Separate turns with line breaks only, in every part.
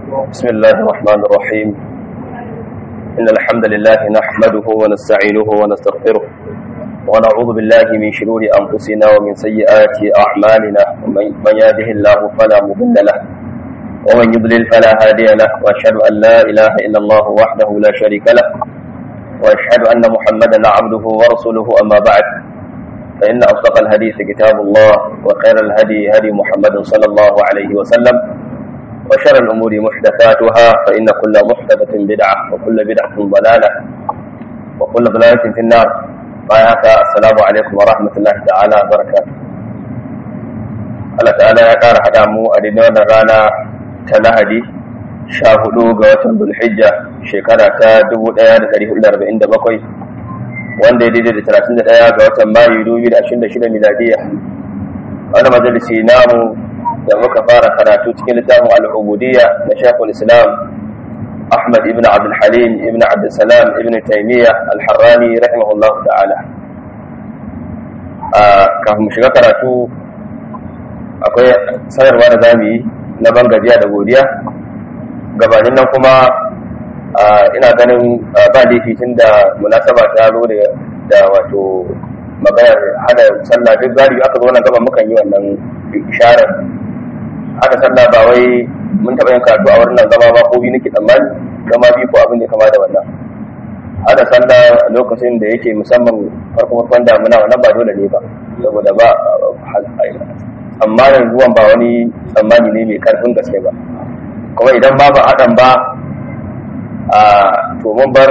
بسم الله الرحمن الرحيم إن الحمد لله نحمده ونستعينه ونستغفره ونعوذ بالله من شرور أنفسنا ومن سيئات أعمالنا من يهده الله فلا مضل له ومن يضلل فلا هادي له وأشهد أن لا إله إلا الله وحده لا شريك له وأشهد أن محمدا عبده ورسوله أما بعد فإن أصدق الحديث كتاب الله وخير الهدي هدي محمد صلى الله عليه وسلم وشر الأمور محدثاتها فإن كل محدثة بدعة وكل بدعة ضلالة وكل ضلالة في النار بايعك السلام عليكم ورحمة الله تعالى وبركاته Allah ta'ala ya ƙara haɗa mu a daidai wannan rana ta Lahadi sha hudu ga watan Zulhijja shekara ta 1447 wanda ya daidai da 31 ga watan Mayu 2026 miladiya. Wani majalisi namu da muka fara karatu cikin littafin al'ubudiyya na shafin islam ahmad ibn abdulhalim ibn abdulsalam ibn taimiyya alharrani rahimahullah ta'ala a kafin shiga karatu akwai sanarwa da zamu yi na ban gajiya da godiya gabanin nan kuma ina ganin ba laifi tun da munasaba ta zo da wato maganar hada sallah duk galibi aka zo nan gaba mukan yi wannan isharar aka sallah ba wai mun taɓa yin karatu a wurin nan zama ba ko biyu nake tsammani zama biyu ko abin da kama da wannan aka sallah a lokacin da yake musamman farko farkon damuna wannan ba dole ne ba saboda ba tsammanin zuwan ba wani tsammani ne mai karfin gaske ba kuma idan ba ba haɗan ba a to mun bar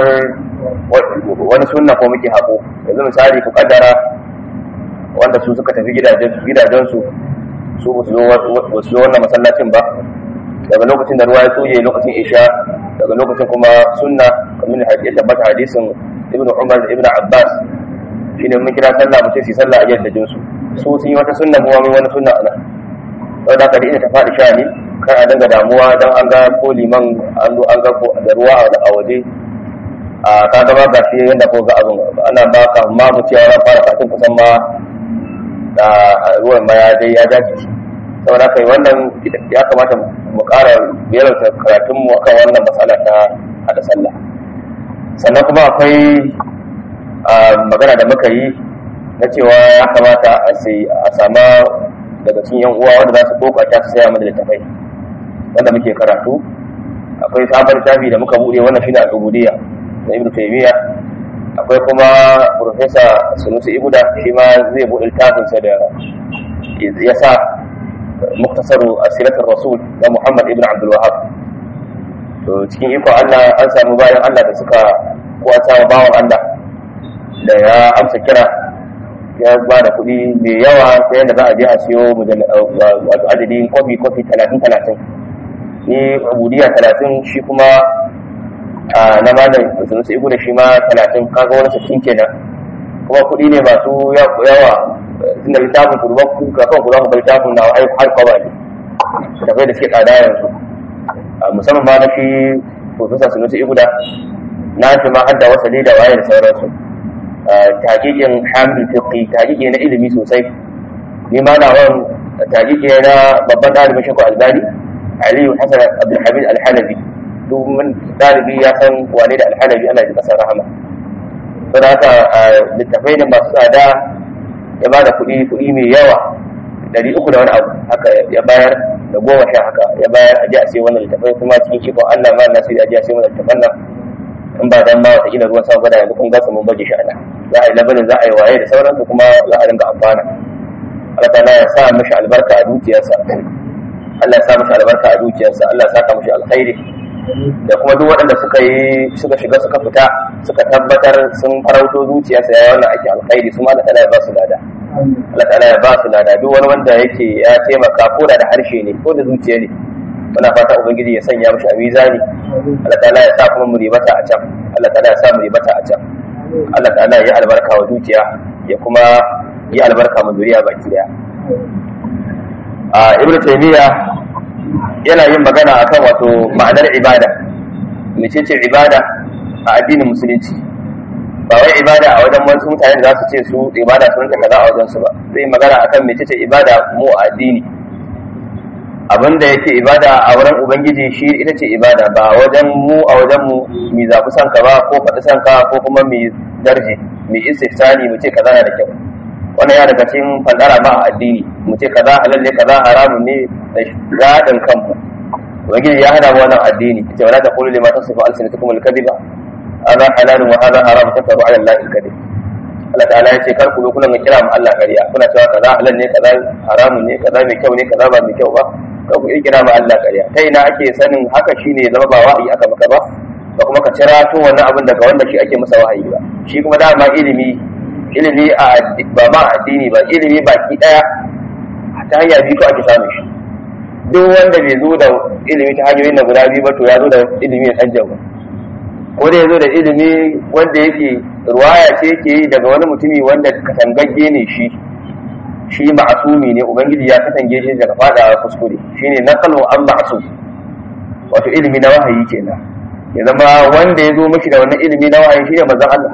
wani sunna ko muke haƙo yanzu misali ku kaddara wanda su suka tafi gidajensu su ba su zo wannan masallacin ba daga lokacin da ruwa ya tsoye lokacin isha daga lokacin kuma sunna kamar ya tabbata hadisin ibnu umar da ibnu abbas shine mun kira sallah mu ce su sallah a yadda jinsu su sun yi wata sunna mu wani wani sunna ana saboda haka da ina ta faɗi sha ne kar a dinga damuwa dan an ga ko liman an zo an ga ko da ruwa a waje a ka gaba ga shi yadda ko ga abin ana ba ka ma mu cewa ran fara kafin kusan ma da ruwan ma ya dai ya dace saboda kai wannan ya kamata mu ƙara biyarta karatun mu akan wannan matsala ta hada sallah sannan kuma akwai magana da muka yi na cewa ya kamata a sai a sama daga cikin yan uwa wanda za su kokata su saya mana littafai wanda muke karatu akwai sabon littafi da muka bude wannan shine al-ubudiyya na ibnu taymiya akwai kuma profesa sunusi ibuda shi ma zai buɗe littafinsa da ya sa muktasaru asilatar rasul na muhammad ibn abdul wahab to cikin ikon allah an samu bayan allah da suka kwata wa bawan allah da ya amsa kira ya ba da kuɗi mai yawa ta yadda za a je a siyo wato adadin kofi kofi talatin talatin ni abudiya talatin shi kuma na malam sun su igu da shi ma talatin kaga wani sassin kenan kuma kuɗi ne masu yawa tun da littafin ku ruban kuka kan ku za ku bar littafin na ai har kwaba ne tafai da suke tsada yanzu musamman ma na shi profesa sun su igu da na shi ma har da wasa da waye da sauransu taƙiƙin hamil fiqi taƙiƙi na ilimi sosai ni ma na wani taƙiƙi na babban ɗalibin shakku albani aliyu hasan abdulhamid alhalabi domin ɗalibi ya san wane da alhalabi ana ji ƙasar rahama don haka littafai ne masu tsada ya ba da kuɗi kuɗi mai yawa ɗari uku da wani abu haka ya bayar da goma sha haka ya bayar a ji a sai wannan littafai kuma cikin ikon allah ma na sai a ji a sai wannan littafan nan in ba dan ma wata kila ruwan sama bada yanzu kun gasa mun baje shi ana za a yi labarin za a yi waye da sauransu kuma za a dinga amfana Allah ta'ala ya sa mishi albarka a dukiyarsa Allah ya sa mishi albarka a dukiyarsa Allah ya saka mishi alkhairi da kuma duk waɗanda suka yi suka shiga suka fita suka tabbatar sun farauto zuciyarsa ya wannan ake alkhairi su ma Allah ta'ala ya ba su lada Allah ta'ala ya ba su lada duk wani wanda yake ya taimaka ko da da harshe ne ko da zuciya ne muna fata ubangiji ya sanya mishi a mizani Allah ta'ala ya sa kuma mu ribata a can Allah ta'ala ya sa mu ribata a can Allah ta'ala ya albarka wa zuciya ya kuma yi albarka mu zuriya baki daya a ibnu taymiya yana yin magana akan wato ma'anar ibada mecece ibada a addinin musulunci ba wai ibada a wajen wasu mutane da za su ce su ibada sun ta kaza a wajen su ba zai magana akan mecece ibada mu a addini abin da yake ibada a wurin ubangiji shi ita ce ibada ba wajen mu a wajen mu mi zaɓi san ka ba ko faɗi san ka ko kuma mi darje mi istifsani mu ce kaza na da kyau wannan ya daga cikin fadara ma addini mu ce kaza halal ne kaza haramun ne da radin kanmu ubangiji ya hada mu wannan addini ce wala taqulu lima tasifu alsinatukum alkadiba hadha halalun wa hadha haramun tafaru ala allahi alkadib Allah ta'ala ya ce kar ku zo kuna ga kira mu Allah kariya kuna cewa kaza halal ne kaza haramun ne kaza mai kyau ne kaza ba mai kyau ba kar ku kira mu Allah kariya ta ina ake sanin haka shine zama ba wahayi aka maka ba ba kuma ka cira tun wannan abin daga wanda shi ake masa wahayi ba shi kuma dama ilimi ilimi a ba ma addini ba ilimi baki daya ta hanya biyu ake samun shi duk wanda bai zo da ilimi ta hanyoyin na guda biyu ba to ya zo da ilimi ya canja ba ko da ya zo da ilimi wanda yake ruwaya ce yake yi daga wani mutumi wanda katangagge ne shi shi ma'asumi ne ubangiji ya katange shi daga fadawa kuskure shine naqalu an ma'sum wato ilimi na wahayi kenan ya zama wanda ya zo mishi da wannan ilimi na wahayi shine manzon Allah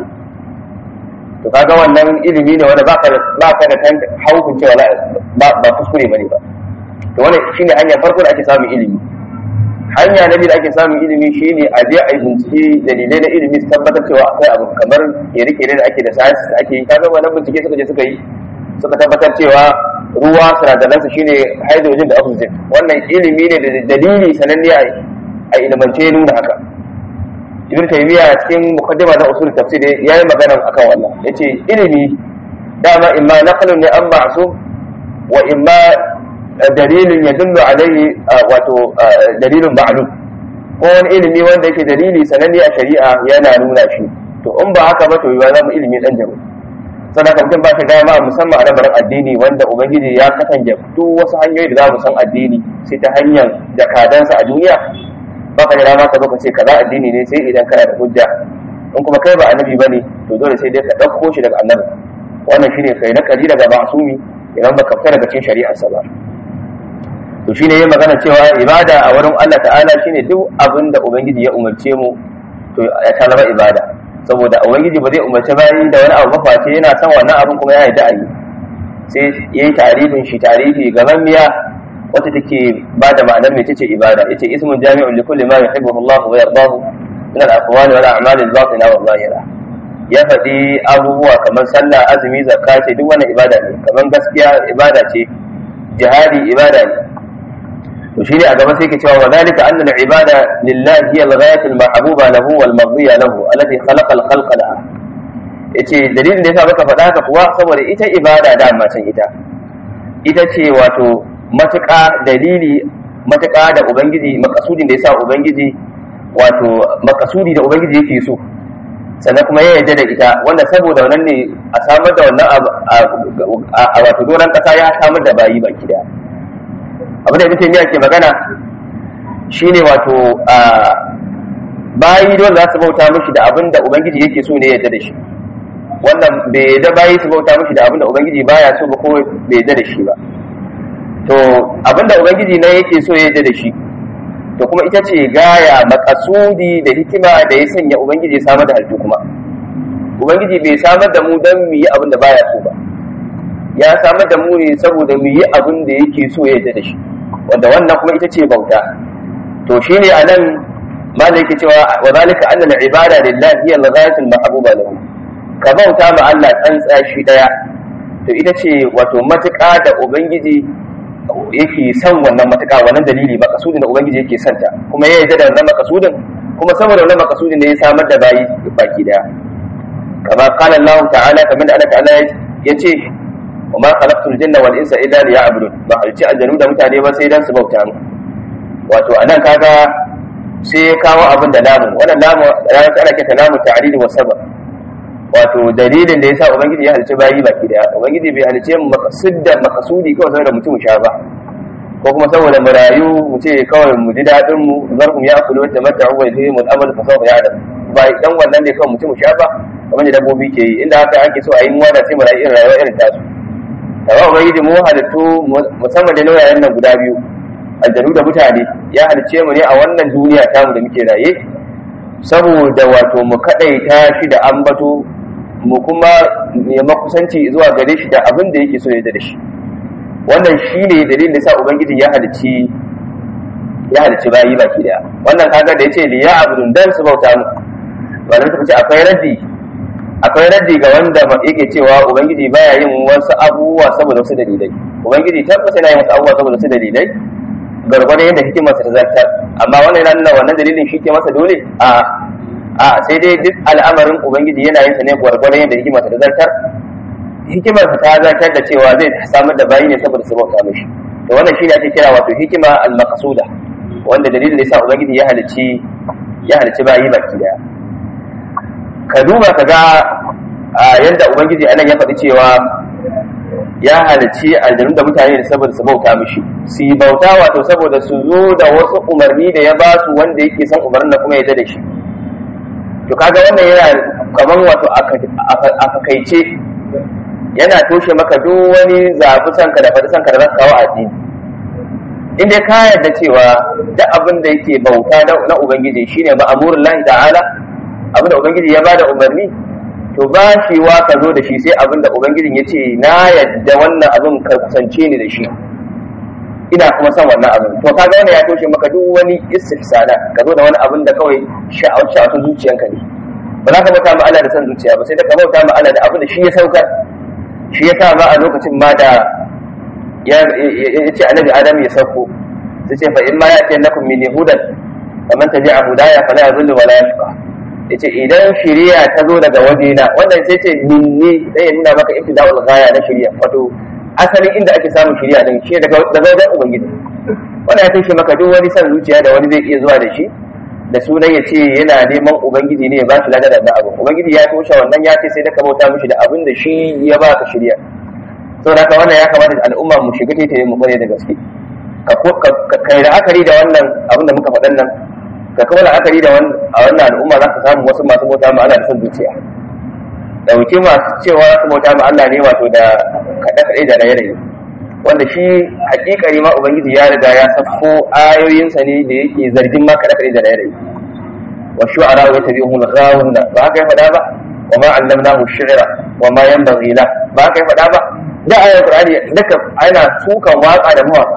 to kaga wannan ilimi ne wanda baka baka da kan haukun cewa ba ba kuskure bane ba to wannan shine hanya farko da ake samun ilimi hanya na biyu da ake samun ilimi shine a je a yi bincike dalilai na ilimi su tabbatar cewa akwai abu kamar kere-kere da ake da science da ake yi kaga wannan bincike suka je suka yi suka tabbatar cewa ruwa sinadaransa shine hydrogen da oxygen wannan ilimi ne da dalili sananne a ilimance nuna haka ibn taymiya cikin mukaddima na usul tafsir yayi magana akan wannan yace ilimi dama imma naqlun ne an ma'sum wa imma dalilin yadullu alaihi wato dalilin ma'lum ko wani ilimi wanda yake dalili sananne a shari'a yana nuna shi to in ba haka ba to ya zama ilimi dan jaru sannan mutum ba shi dama musamman a lamarin addini wanda ubangiji ya kasance duk wasu hanyoyi da za mu san addini sai ta hanyar jakadansa a duniya baka da dama ka zo ka ce kaza addini ne sai idan kana da hujja in kuma kai ba annabi bane to dole sai dai ka dauko shi daga annabi wannan shine kai na kari daga ma'sumi idan baka fita daga cikin shari'ar sa ba to shine yayin magana cewa ibada a wurin Allah ta'ala shine duk abin da ubangiji ya umarce mu to ya ta zama ibada saboda ubangiji ba zai umarci bayi da wani abu ba face yana son wannan abin kuma ya yarda a yi sai yayi tarifin shi tarifi gaban miya wata take ba da ma'anar mai ce ibada ita ismun jami'un li kulli ma yuhibbu Allah wa yardahu min al-aqwal wal a'mal al-batina wa zahira ya faɗi abubuwa kamar sallah azumi zakka ce duk wannan ibada ne kamar gaskiya ibada ce jihadi ibada ne to shine a gaba sai ke cewa wa zalika anna al-ibada lillahi hiya al-ghayat al-mahbuba lahu wal mardiya lahu allati khalaqa al-khalqa laha yace dalilin da yasa muka faɗa haka kuwa saboda ita ibada da ma san ita ita ce wato matuƙa dalili matuƙa da ubangiji makasudin da ya sa ubangiji wato makasudi da ubangiji yake so sannan kuma ya yarda da ita wanda saboda wannan ne a samar da wannan a wato doron ƙasa ya samar da bayi baki daya abin da ibn ke magana shine wato bayi dole za su bauta mishi da abin da ubangiji yake so ne ya yarda da shi wannan bai yarda bayi su bauta mishi da abin da ubangiji baya so ba ko bai yarda da shi ba to abinda ubangiji na yake so ya da shi to kuma ita ce gaya makasudi da hikima da ya sanya ubangiji ya samar da halittu kuma ubangiji bai samar da mu don mu yi abin da baya so ba ya samar da mu ne saboda mu yi abin da yake so ya da shi wanda wannan kuma ita ce bauta to shine anan malai yake cewa wa zalika anna al-ibada lillahi hiya al-ghayatul mahbuba lahu ka bauta ma Allah tsantsa shi daya to ita ce wato matuƙa da ubangiji yake son wannan matuƙa wannan dalili makasudin da ubangiji yake son ta kuma ya yarda da wannan makasudin kuma saboda wannan makasudin ne ya samar da bayi baki daya kama qala Allah ta'ala kamar da Allah ta'ala ya ce wa ma khalaqtul janna wal insa illa liya'budun ba halci aljanu da mutane ba sai dan su bauta mu wato anan kaga sai ya kawo abin da lamu wannan lamu ranar ana kita lamu ta'lil wa sabab wato dalilin da yasa ubangiji ya halice bayi baki daya ubangiji bai halice mu maqsudda maqsudi kawai saboda mutum sha ba ko kuma saboda mu rayu mu ce kawai mu ji dadin mu zarhum ya akulu wata mata wa yadhim al-amal fa sawfa ya'lam ba dan wannan ne kawai mutum sha ba kamar da dabbobi ke yi inda haka ake so a yi mu wada sai mu rayu irin rayuwa irin tasu amma ubangiji mu halittu musamman da nauyayen nan guda biyu aljanu da mutane ya halice mu ne a wannan duniya tamu da muke raye saboda wato mu kadaita shi da ambato mu kuma nema kusanci zuwa gare shi da abin da yake so ya da shi wannan shine dalilin da sa ubangiji ya halicci ya halicci bayi baki daya wannan kaga da yace li ya'budun dan su bauta mu wannan suka ce akwai raddi akwai raddi ga wanda yake cewa ubangiji baya yin wasu abubuwa saboda wasu dalilai ubangiji tabbata yana yin wasu abubuwa saboda wasu dalilai gargwadon yadda hikimarsa ta zartar amma wannan yana nuna wannan dalilin shi ke masa dole a a sai dai duk al'amarin ubangiji yana yin sa ne gwargwadon yadda hikimarsa ta zartar hikimarsa ta zartar da cewa zai samar da bayi ne saboda su bauta mishi to wannan shine ake kira wato hikima al-maqsuda wanda dalilin da yasa ubangiji ya halicci ya halicci bayi baki daya ka duba ka ga yadda ubangiji anan ya faɗi cewa ya halicci aljanu da mutane da saboda su bauta mishi su yi bauta wato saboda su zo da wasu umarni da ya ba su wanda yake son umarnin da kuma ya da shi to kaga wannan yana kaman wato a fakaice yana toshe maka duk wani zafi sanka da faɗi sanka da za ka kawo addini in dai ka yarda cewa duk abin da yake bauta na ubangiji shine ma'amurin lahi ta'ala abin da ubangiji ya bada umarni to ba shi wa ka zo da shi sai abin da ubangijin ya ce na yadda wannan abin ka kusance ni da shi ina kuma son wannan abin to kaga wannan ya toshe maka duk wani istihsana ka zo da wani abin da kawai sha'awar sha'awar zuciyanka ne ba za ka bauta ma Allah da son zuciya ba sai da ka bauta ma Allah da abin da shi ya saukar shi ya sa ma a lokacin ma da ya ce annabi adam ya sauko sai ce fa in ma ya ce lakum min yahudan faman tabi'a hudaya fala yadhillu wala yashqa yace idan shari'a ta zo daga wajena wannan sai ce minni dai ya nuna maka ibtida'ul ghaya na shari'a wato asalin inda ake samun shari'a din shi daga daga wajen ubangiji wannan ya toshe maka duk wani san zuciya da wani zai iya zuwa da shi da sunan ya ce yana neman ubangiji ne ya ba shi lada da abu ubangiji ya toshe wannan ya ce sai da ka bauta mishi da abin da shi ya ba ka shari'a saboda haka wannan ya kamata al'umma mu shiga taitaye mu kware da gaske ka kai la'akari da wannan abin da muka faɗan nan ka kuma la'akari da a wannan al'umma za ka samu wasu masu bauta ma Allah da son zuciya dauki masu cewa su bauta ma Allah ne wato da kaɗe-kaɗe da raye-raye wanda shi hakikari ma ubangiji ya riga ya safko ayoyinsa ne da yake zargin ma kaɗe-kaɗe da raye-raye wa shu'ara wa tabi'uhum al-ghawuna ba haka ya faɗa ba wa ma allamnahu shi'ra wa ma yanbaghi la ba haka ya faɗa ba da ayar qur'ani duka ana sukan waka da mawaka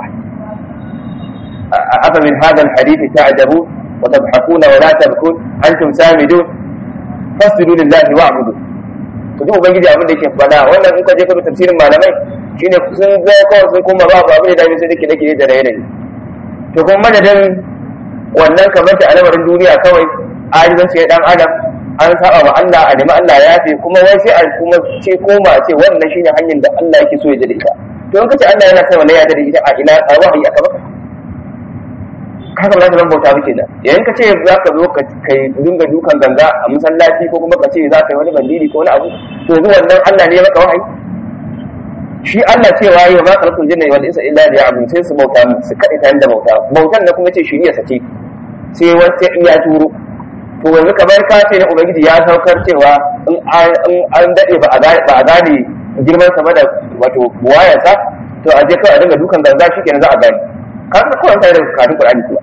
afa min hadha al-hadith ta'jabu wa tadhakuna wa la tabkun antum samidun fasjudu lillahi wa'budu to duk ubangiji abin da yake faɗa wannan in ka je ka bi tafsirin malamai shine sun ga kawai sun kuma babu abin da dame sai dake dake da raye to kuma madadin wannan kamar ta al'amarin duniya kawai ajizan sai dan adam an saba wa Allah a nemi Allah ya yafe kuma wai sai a kuma ce koma ce wannan shine hanyar da Allah yake so ya da ita to in kace Allah yana son wannan ya da ita a ina a wahayi aka baka kaga ba za ka zan bauta ba kenan yayin ka ce za ka zo ka kai dinga dukan ganga a masallaci ko kuma ka ce za ka yi wani bandiri ko wani abu to yanzu wannan Allah ne ya maka wahayi shi Allah cewa yi wa ma khalaqul jinna wal insa illa liya'budun sai su bauta mu su kaɗai ta da bauta bautan da kuma ce shiriya sace sai wata iya turo to yanzu kamar ka ce na ubangiji ya saukar cewa in an daɗe ba a gane girman sama da wato buwayansa to a je kawai a dinga dukan ganga shi kenan za a gane ka ga kawai sai da kafin Qur'ani kuma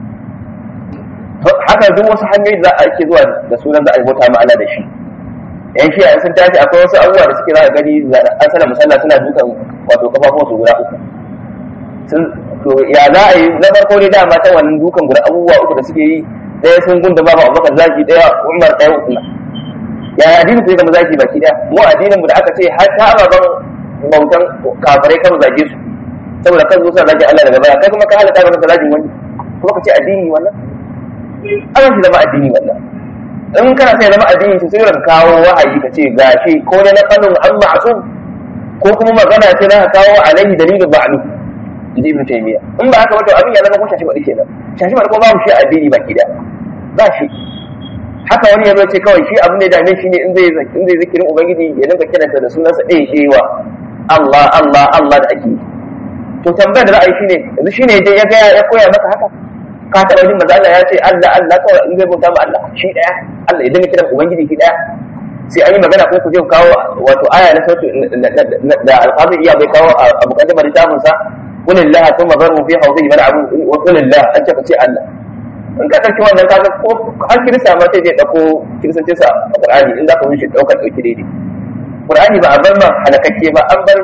haka duk wasu hanyoyi za a ake zuwa da sunan za a bauta ma Allah da shi yan shi a sun tashi akwai wasu abubuwa da suke za a gani an sana musalla suna dukan wato kafafun su guda uku to ya za a yi na farko dai dama ta wannan dukan guda abubuwa uku da suke yi ɗaya sun gunda babu abubakar zaki ɗaya umar ɗaya usman ya addinin ku ya zama zaki baki ɗaya mu addinin mu da aka ce har ta ababen bautan kafirai kan zage su saboda kan zo sa zage Allah daga baya kai kuma ka halaka maka zagin wani kuma ka ce addini wannan ana shi zama addini wannan in kana sai zama addini to sai ka kawo wahayi ka ce gashi ko ne na kanun an ma'sum ko kuma magana ce na kawo alaihi dalilin ba'lu inji ibn taymiya in ba haka ba to abin ya zama ko shashi ba kenan shashi ba ko babu shi addini baki da ba shi haka wani ya ce kawai shi abin da ya dame shi ne in zai in zai zikirin ubangiji ya dinga kiranta da sunansa ɗaya ɗewa Allah Allah Allah da ake to tambayar da ra'ayi shine yanzu shine je ya ga ya koya maka haka ka taɓa jin manzo Allah ya ce Allah Allah kawai in zai bauta ma Allah shi ɗaya Allah ya dinga kiran ubangiji shi ɗaya sai an yi magana ko ku je kawo wato aya na sautu da alƙazi iya bai kawo a mukaddimar littafin sa qul lillahi thumma zarhum fi hawdihi mal'abu wa qul lillahi an ce ka ce Allah in ka ɗauki wannan kaga ko har kirista ma sai zai ɗauko kiristanci sa a Qur'ani in za ka wuce ɗaukar ɗauki daidai Qur'ani ba a bar ma halakakke ba an bar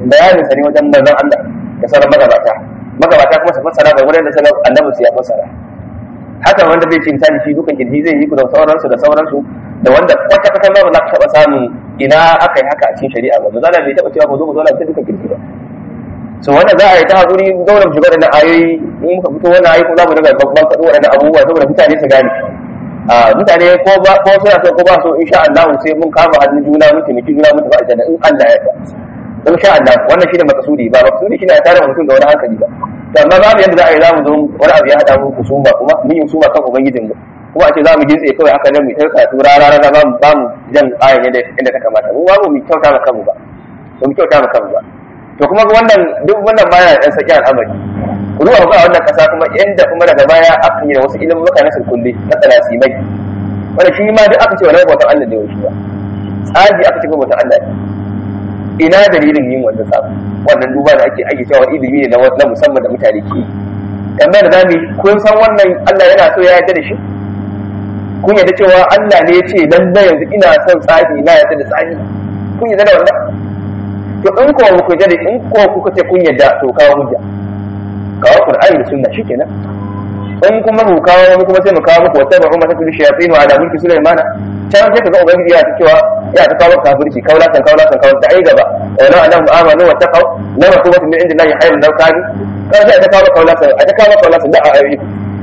bayanin sa ne wajen manzon Allah da sauran magabata magabata kuma su fassara ga wurin da sanar annabi su ya fassara haka wanda zai ce misali shi dukan kirji zai yi ku da sauransu da sauransu da wanda kwata kwata ma ba za ka taɓa samun ina aka yi haka a cikin shari'a ba zala bai taɓa cewa ba zo mu zauna ta dukan kirji ba so wannan za a yi ta haƙuri zauna mu shiga da ayoyi in muka fito wannan ayoyi kuma za mu daga babban faɗo waɗannan abubuwa saboda mutane su gane a mutane ko ba ko suna so ko ba so insha Allah sai mun kama hannun juna mun taimaki juna mun tafi aljanna in Allah ya yarda insha Allah wannan shine makasudi ba makasudi shine a tare mutum da wani hankali ba to amma babu yadda za a yi za mu zo wani abu ya haɗa mu kusuma kuma mun yi kusuma kan ubangijin mu kuma a ce za mu gintse kawai haka nan mu ta karatu rara rara ba mu ba mu jan ayan yadda inda ta kamata mu ba mu kyauta ma kanmu ba ba mu kyauta ma kanmu ba to kuma wannan duk wannan baya ɗan saki al'amari ku duba ga wannan kasa kuma inda kuma daga baya aka yi da wasu ilimin mutane sun kulle na talasimai wanda shi ma duk aka ce wani bautan Allah da yaushe ba tsaji aka ce bautan Allah ne ina dalilin yin wannan sabu wannan duba da ake ake cewa ilimi ne na musamman da mutane ke yi kamar da zamu kun san wannan Allah yana so ya yarda da shi kun yarda cewa Allah ne ya ce lalle yanzu ina son tsafi na yarda da tsafi kun yarda da wannan to in ko ku yarda da in ko kuka ce kun yarda to kawo hujja kawo Qur'ani da sunna shikenan in kuma mu kawo mu kuma sai mu kawo muku wata ba'u mata tudu shayatin wa ala mulki Sulaiman can sai kaga ubangiji ya ta cewa ya ta kawo kafirci kaula kan kaula kan kaula ta ai gaba wa la anahum amanu wa taqaw la rakubatin min indillahi khayrun law kanu kan sai ta kawo kaula kan ta kawo kaula kan da a ayi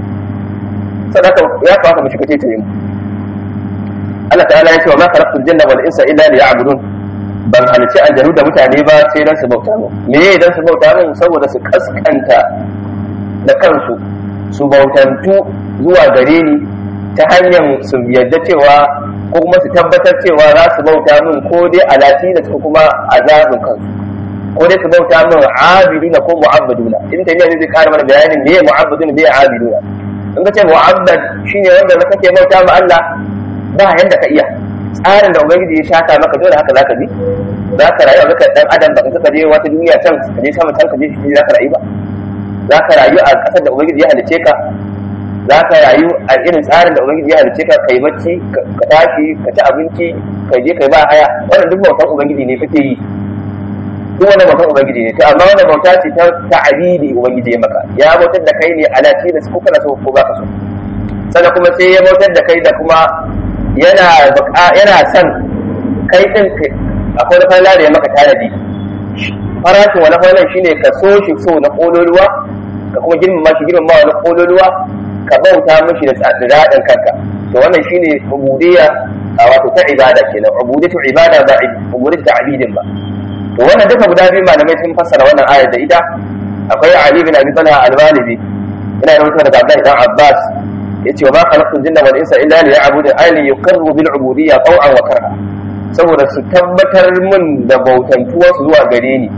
sadaka ya kawo mu shiga tayi mu Allah ta'ala ya ce wa ma khalaqtul janna wal insa illa liya'budun ban halici aljanu da mutane ba sai dan su bauta mu me dan su bauta mu saboda su kaskanta da kansu su bautantu zuwa gare ni ta hanyar su yadda cewa ko kuma su tabbatar cewa za su bauta min ko dai a da ko kuma azabin kansu ko dai su bauta min abiduna ko mu'abbaduna in ta ne zai kara mana bayanin me mu'abbaduna me abiduna in ka ce mu'abbad shine wanda na kake bauta ma Allah ba yanda ka iya tsarin da ubangiji ya shaka maka dole haka zaka bi za ka rayu a zaka dan adam baka saka je wata duniya can ka je sama can ka je shi za ka rayu ba za ka rayu a ƙasar da ubangiji ya halice ka za ka rayu a irin tsarin da ubangiji ya halice ka kai bacci ka tashi ka ci abinci ka je kai ba haya wannan duk bautan ubangiji ne kake yi duk wannan bautan ubangiji ne to amma wannan bauta ce ta ta'abidi ubangiji ya maka ya bautar da kai ne ala tilas ko kana so ko ba ka so sannan kuma sai ya bautar da kai da kuma yana yana son kai din akwai wani falla da ya maka tanadi farashin wani fallan shine ka so shi so na kololuwa ka kuma girmama shi girmama wani kololuwa ka bauta mishi da daɗin kanka to wannan shine ubudiyya a wato ta ibada kenan ubudiyatu ibada ba ubudiyatu ta'bidin ba to wannan duka guda biyu malamai sun fassara wannan ayar da ita akwai Ali bin Abi Talha al-Walidi ina da daga Abdullahi dan Abbas yace wa ma khalaqtul jinna wal insa illa liya'budu ay li yuqirru bil ubudiyya taw'an wa karha saboda su tabbatar min da bautantuwa su zuwa gare ni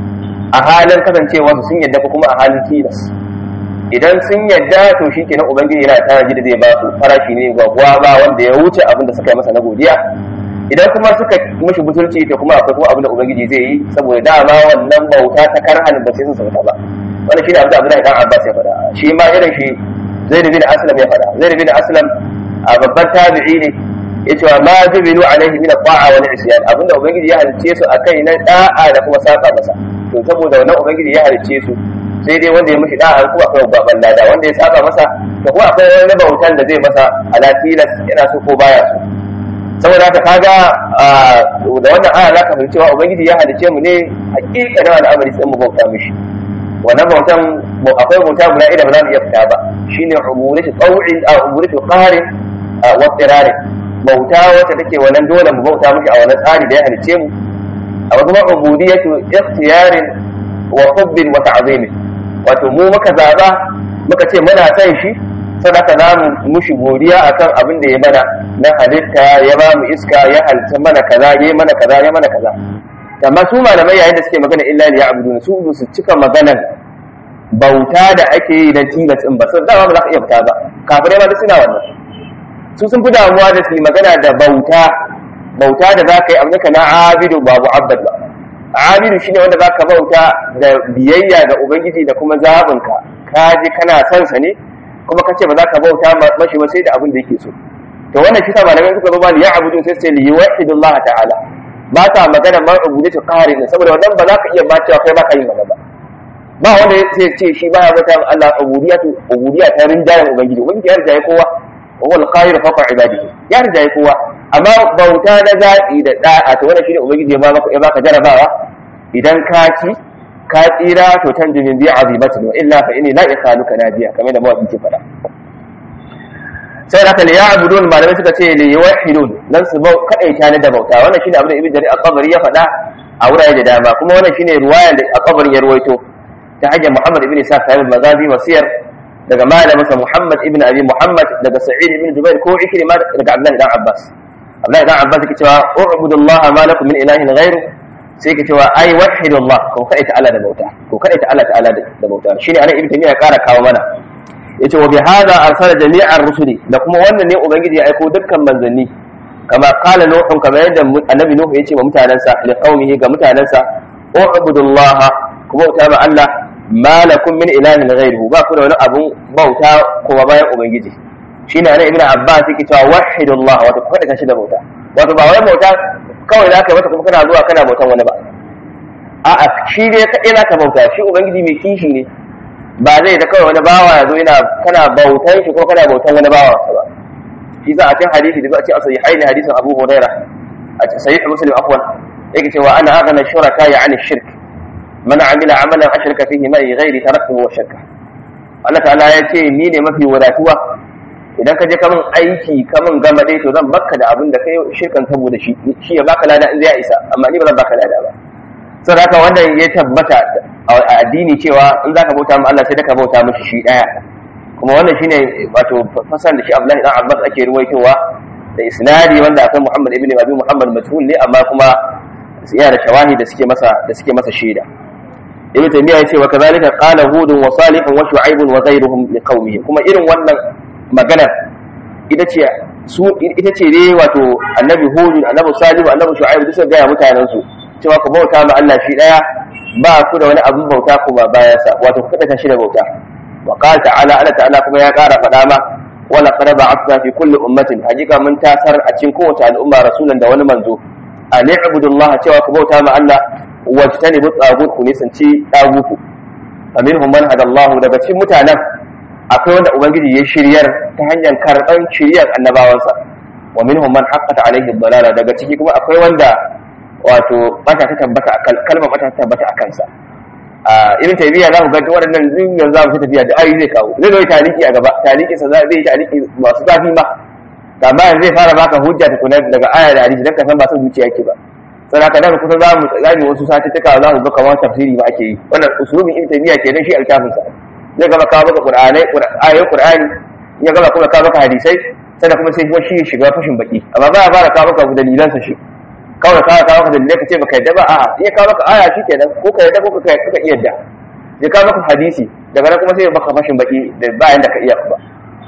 a halin kasancewa su sun yadda ko kuma a halin tilas idan sun yadda to shi kenan ubangiji yana tanaji da zai ba su farashi ne gwagwa ba wanda ya wuce abin da suka yi masa na godiya idan kuma suka mishi butulci to kuma akwai kuma abin da ubangiji zai yi saboda dama wannan bauta ta karhan ba sai sun sauta ba wannan shine abin da Abdullahi dan Abbas ya faɗa shi ma irin shi Zaid bin Aslam ya faɗa Zaid bin Aslam a babban tabi'i ne yace wa ma jubilu alaihi min at-ta'a wal isyan abinda ubangiji ya halice su akai na da'a da kuma saba masa to saboda wannan ubangiji ya halice su sai dai wanda ya mishi da'a ko akwai babban lada wanda ya saba masa to kuma akwai wani bautan da zai masa ala tilas yana so ko baya so saboda haka kaga da wannan aya za ka fahimci cewa ubangiji ya halice mu ne hakikanin al'amari sai mu bauta mishi wannan bautan akwai bauta guda ida ba za mu iya fita ba shine ubudatu taw'in a ubudatu qarin wa tsirarin bauta wacce take wannan dole mu bauta mishi a wannan tsari da ya halice mu a kuma ubudiyatu ikhtiyarin wa hubbin wa ta'zimin wato mu muka zaba muka ce muna son shi sadaka za mu mushi godiya akan abin da ya mana na halitta ya ba mu iska ya halitta mana kaza ya mana kaza ya mana kaza amma su malamai yayin da suke magana illa li ya'budun su su cika maganar bauta da ake yi na tilas in ba sun dama ba za ka iya fita ba kafirai ma duk suna wannan su sun fi damuwa da su yi magana da bauta bauta da za ka yi abinka na abidu ba mu'abbad ba abidu shine wanda za ka bauta da biyayya ga ubangiji da kuma zabinka ka je kana son sa ne kuma ka ce ba za ka bauta mashi ba sai da abin da yake so to wannan shi sa malamai suka zo ba li ya'budu sai sai li yuwahhidullah ta'ala ba ta magana man ubudatu qarin saboda wannan ba za ka iya ba cewa kai ba ka yin wannan ba ba wanda sai ce shi baya bata ma Allah ubudiyatu ubudiyya ta rinjayen ubangiji ubangiji ya rinjaye kowa wa huwa al-qahir fawqa ibadihi ya rinjaye kowa amma bauta na zaɓi da da'a to wannan shine ubangiji ya baka ya baka jarabawa idan ka ci ka tsira to tanju min bi azimatin wa illa fa inni la ikhaluka nadiya kamar da mawaki ke faɗa sai da kan ya'budun malamai suka ce li yuwahhidun dan su bau kadaita ne da bauta wannan shine abin da ibnu jarir al-qabri ya faɗa a wurare da dama kuma wannan shine ruwayan da al-qabri ya ruwaito ta hanyar muhammad ibn isa sahib al-mazazi wasiyar daga malaminsa muhammad ibn abi muhammad daga sa'id ibn jubair ko ikrima daga abdullahi dan abbas abdullahi dan abbas yake cewa u'budullaha ma lakum min ilahin ghairu sai yake cewa ai wahidullah ko kada ta Allah da bauta ko kada ta Allah ta'ala da bauta shine anan ibn taymiya ya kara kawo mana yace wa bi hadha arsala jami'ar rusuli da kuma wannan ne ubangiji ya aiko dukkan manzanni kama qala nuhun kama yadda annabi nuhu yace wa mutanansa li qaumihi ga mutanansa u'budullaha kuma bauta ma Allah ma lakum min ilahin ghairuhu ba ku da wani abun bauta kuma bayan ubangiji shine anan ibn abbas yake cewa wahidullah wato kada ka shi da bauta wato ba wai bauta kawai za ka yi mata kuma kana zuwa kana bautan wani ba a'a shi dai kaɗai za ka bauta shi ubangiji mai kishi ne ba zai ta kawai wani bawa ya zo yana kana bautan shi ko kana bautan wani bawa ba shi za a cikin hadisi da ba a ce a sayi haini hadisin abu huraira a cikin sahih muslim afwan yake cewa ana aghna shuraka ya ani shirk man amila amalan ashraka fihi ma ghairi taraktuhu wa shirka Allah ta'ala ya ce ni ne mafi wadatuwa idan ka je kamun aiki kamun gama dai to zan baka da abin da kai shirkan saboda shi shi ya baka lada in zai isa amma ni ba zan baka lada ba saboda haka wannan ya tabbata a addini cewa in zaka bauta ma Allah sai ka bauta mishi shi daya kuma wannan shine wato fasan da shi Abdullahi dan Abbas ake ruwaitowa da isnadi wanda akan Muhammad ibn Abi Muhammad majhul ne amma kuma yana da shawahi da suke masa da suke masa shaida Ibn Taymiyyah yace wa kadhalika qala Hud wa Salih wa Shu'aib wa ghayruhum liqaumihim kuma irin wannan maganar ita ce su ita ce dai wato annabi hudu annabi salihu annabi shu'aib duk sun gaya mutanen su cewa ku bauta ma Allah shi daya ba ku da wani abin bauta kuma bayan sa wato ku kada shi da bauta wa qala ta'ala Allah ta'ala kuma ya ƙara faɗa ma wala qad ba'athna fi kulli ummatin hakika mun tasar a cikin kowace al'umma rasulan da wani manzo an ibudullah cewa ku bauta ma Allah wajtanibu tagut ku nisanci tagutu faminhum man hadallahu daga cikin mutanen akwai wanda ubangiji ya shiryar ta hanyar karɓar shiryar annabawansa wa minhum man haqqata alaihi dalala daga ciki kuma akwai wanda wato bata ta tabbata kalmar bata ta tabbata akan sa a irin tayyiya za ku ga waɗannan din yanzu za mu ta tafiya da ayi zai kawo zai zo taliki a gaba taliki sa zai taliki masu zafi ma amma yanzu zai fara baka hujja ta kuna daga aya da hadisi dan ka san ba son zuciya yake ba sai haka dan kusa za mu tsami wasu satuttuka za mu ga kamar tafsiri ba ake yi wannan usulubin ibn tayyiya kenan shi altafin sa zai gaba kawo maka qur'anai ayoyin qur'ani ya gaba kuma kawo maka hadisai sannan kuma sai kuma shi shiga fashin baki amma ba ya fara kawo maka dalilan sa shi kawai kawo kawo maka dalilai ka ce baka yadda ba a'a iya kawo maka aya shi kenan ko ka yadda ko ka ka iya yadda ya kawo maka hadisi daga nan kuma sai baka fashin baki da bayan da ka iya ba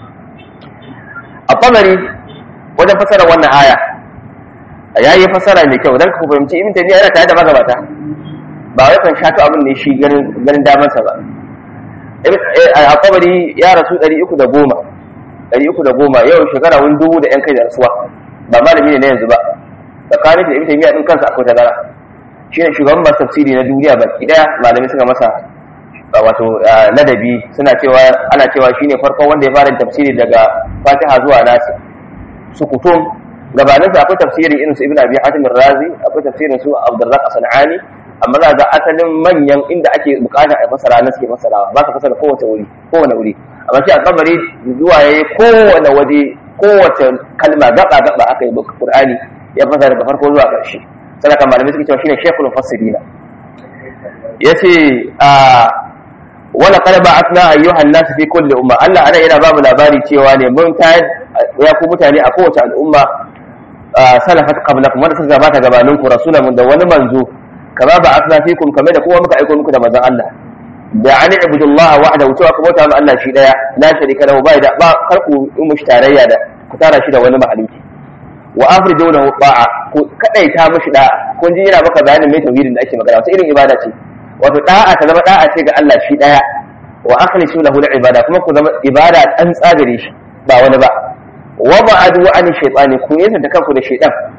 a kamari wajen fasara wannan aya ya yi fasara mai kyau don ka fahimci ibn taymiya yana tare da magabata ba wai kan shato abin ne shi ganin ganin damansa ba a kabari ya rasu 310 310 yau shekara wani dubu da yan kai da rasuwa ba malami ne na yanzu ba tsakanin da ibn taymiya din kansa akwai tazara shine shugaban masu tafsiri na duniya baki daya malamai suka masa wato ladabi suna cewa ana cewa shine farkon wanda ya fara tafsiri daga fatiha zuwa nasi sukutum gabanin sa akwai tafsirin irin su ibn abi hatim razi akwai tafsirin su abdurrazzaq sanani amma za ga asalin manyan inda ake bukata a fasara na suke fasarawa ba ka fasara kowace wuri kowane wuri amma shi a kabari zuwa yayi kowane waje kowace kalma gaba gaba aka yi qur'ani ya fasara daga farko zuwa ƙarshe sadaka malamai suke cewa shine shaykhul mufassirina yace a wala qad ba'athna ayyuhan nas fi kulli umma Allah ana yana ba mu labari cewa ne mun tayar ya ku mutane a kowace al'umma salafat qablakum wanda suka gabata gabanin ku rasulan da wani manzo kama ba'athna fikum kamar da kuma muka aiko muku da manzon Allah da an ibudullah wahdahu cewa ku bauta ma Allah shi daya la sharika lahu ba da ba kar ku mushi tarayya da ku tara shi da wani mahaluki wa afriju lahu ta'a ku kadaita mushi da'a kun ji yana maka bayanin mai tauhidin da ake magana wasu irin ibada ce wato da'a ta zama da'a ce ga Allah shi daya wa akhlisu lahu al-ibada kuma ku zama ibada an tsagare shi ba wani ba wa ba'adu an shaytani ku yasa da kanku da shaytan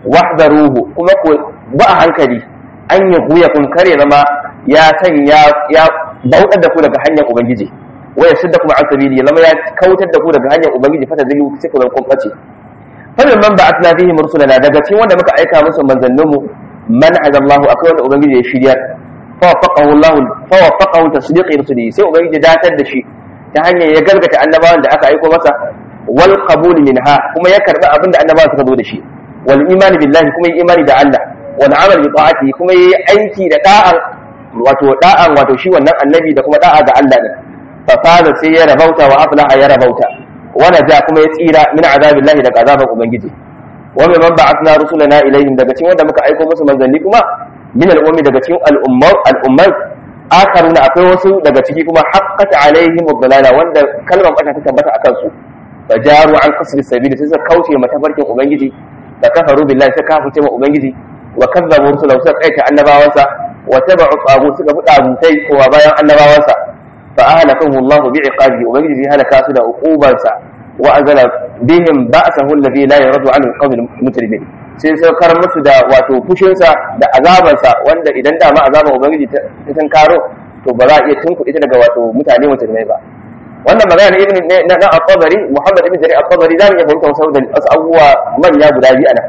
wahdaruhu kuma ku ba a hankali an yi huya kun kare zama ya sanya ya bautar da ku daga hanyar ubangiji wa ya shidda kuma an sabili ya zama ya kautar da ku daga hanyar ubangiji fata zai sai ku zan kun bace fadin man ba atna fihi mursulana daga cikin wanda muka aika musu manzanninmu man hadallahu akwai wanda ubangiji ya shiryar فوفقه الله فوفقه تصديق رسله sai ubangiji datar da shi ta hanyar ya gargata annabawan da aka aiko masa wal qabul minha kuma ya karba abin da annabawan suka zo da shi wal imani billahi kuma yi imani da Allah wal amal bi ta'ati kuma yi aiki da da'an wato da'an wato shi wannan annabi da kuma da'a ga Allah din fa fada sai ya rabauta wa aflaha ya rabauta wa naja kuma ya tsira min azabillahi daga azaban ubangiji wa man ba'athna rusulana ilaihim daga cikin wanda muka aiko musu manzanni kuma min al'ummi daga cikin al'ummar al'ummar akaruna akwai wasu daga ciki kuma haqqat alaihim ad-dalala wanda kalmar bata ta tabbata akan su fajaru an qasri sabili sai suka kauce mata farkin ubangiji da kafaru billahi sai kafuce ma ubangiji wa kazzabu rusulahu suka kaita annabawansa wa tabu'u tabu suka bi tabutai kuma bayan annabawansa fa ahlakahu Allah bi iqabihi ubangiji ya halaka su da uqubansa wa azala bihim ba'sahu alladhi la yaradu anhu al-qawm al-mujrimin sai saukar musu da wato fushinsa da azabansa wanda idan dama azaban ubangiji ta san karo to ba za a iya tunkuɗe ta daga wato mutane musulmai ba wannan magana ibn na na at-tabari muhammad ibn jarir at-tabari zamu iya fahimta wasu da wasu abubuwa manya guda biyu anan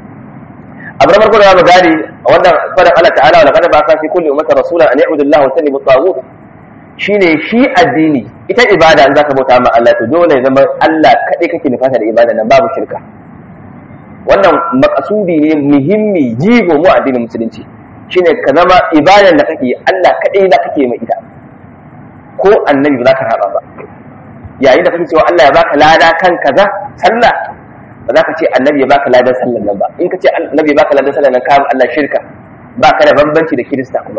abu na farko da zamu gane wannan fadan Allah ta'ala wa laqad ba'atha fi kulli ummatin rasulan an ya'budu Allah wa yajtanibu at-taghut shine shi addini ita ibada in zaka bauta ma Allah to dole ya zama Allah kadai kake nufata da ibada nan babu shirka wannan makasudi ne muhimmi jigo mu addinin musulunci shine ka zama ibadan da kake Allah kadai da kake mai ita ko annabi ba za ka raba ba yayin da kake cewa Allah ya baka lada kan kaza sallah ba za ka ce annabi ya baka ladan sallan nan ba in ka ce annabi ya baka ladan sallan nan ka Allah shirka ba ka da bambanci da kirista kuma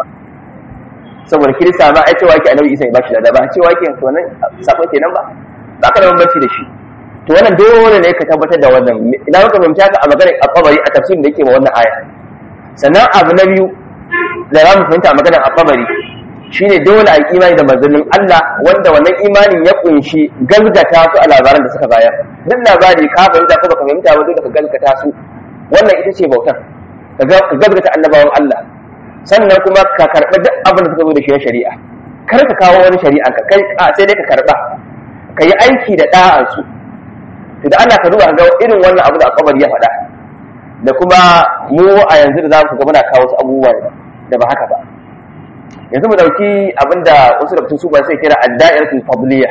saboda kirista ma ai cewa yake annabi Isa ya bashi lada ba cewa yake to nan sako kenan ba ba ka da bambanci da shi to wannan dole ne ka tabbatar da wannan idan ka fahimci haka a maganar al-qabari a tafsirin da yake ma wannan aya sannan abu na biyu da za mu fahimta a maganar al-qabari shine dole a imani da manzannin Allah wanda wannan imanin ya kunshi galgata su a labaran da suka bayar duk labari ka fahimta ko baka fahimta ba dole ka galgata su wannan ita ce bautar ka galgata annabawan Allah sannan kuma ka karɓi duk abin da suka zo da shi na shari'a kar ka kawo wani shari'a ka kai sai dai ka karɓa ka yi aiki da ɗa'ansu to da Allah ka duba ga irin wannan abu da akabari ya faɗa da kuma mu a yanzu da za mu ga muna kawo wasu abubuwa da ba haka ba yanzu mu dauki abinda wasu da su ba sai kira ad-da'iratul fadliyah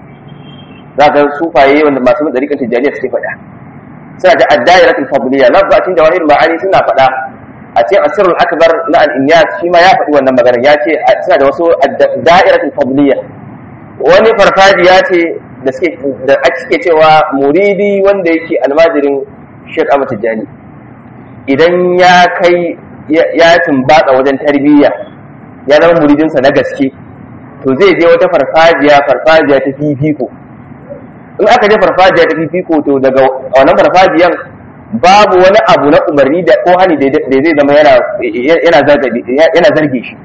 za ga sufaye wanda masu mun dariƙar tijaniya suke faɗa suna da ad-da'iratul fadliyah na ba cikin jawahir ma'ani suna faɗa a cikin asirul akbar na al-inyas shi ma ya faɗi wannan magana ya ce suna da wasu ad-da'iratul fadliyah wani farfajiya ce da suke da suke cewa muridi wanda yake almajirin Sheikh Ahmad Tijani idan ya kai ya tumbatsa wajen tarbiyya ya zama muridinsa na gaske to zai je wata farfajiya farfajiya ta fifiko in aka je farfajiya ta fifiko to daga wannan farfajiyan babu wani abu na umarni da ko hani da zai zama yana yana zarge shi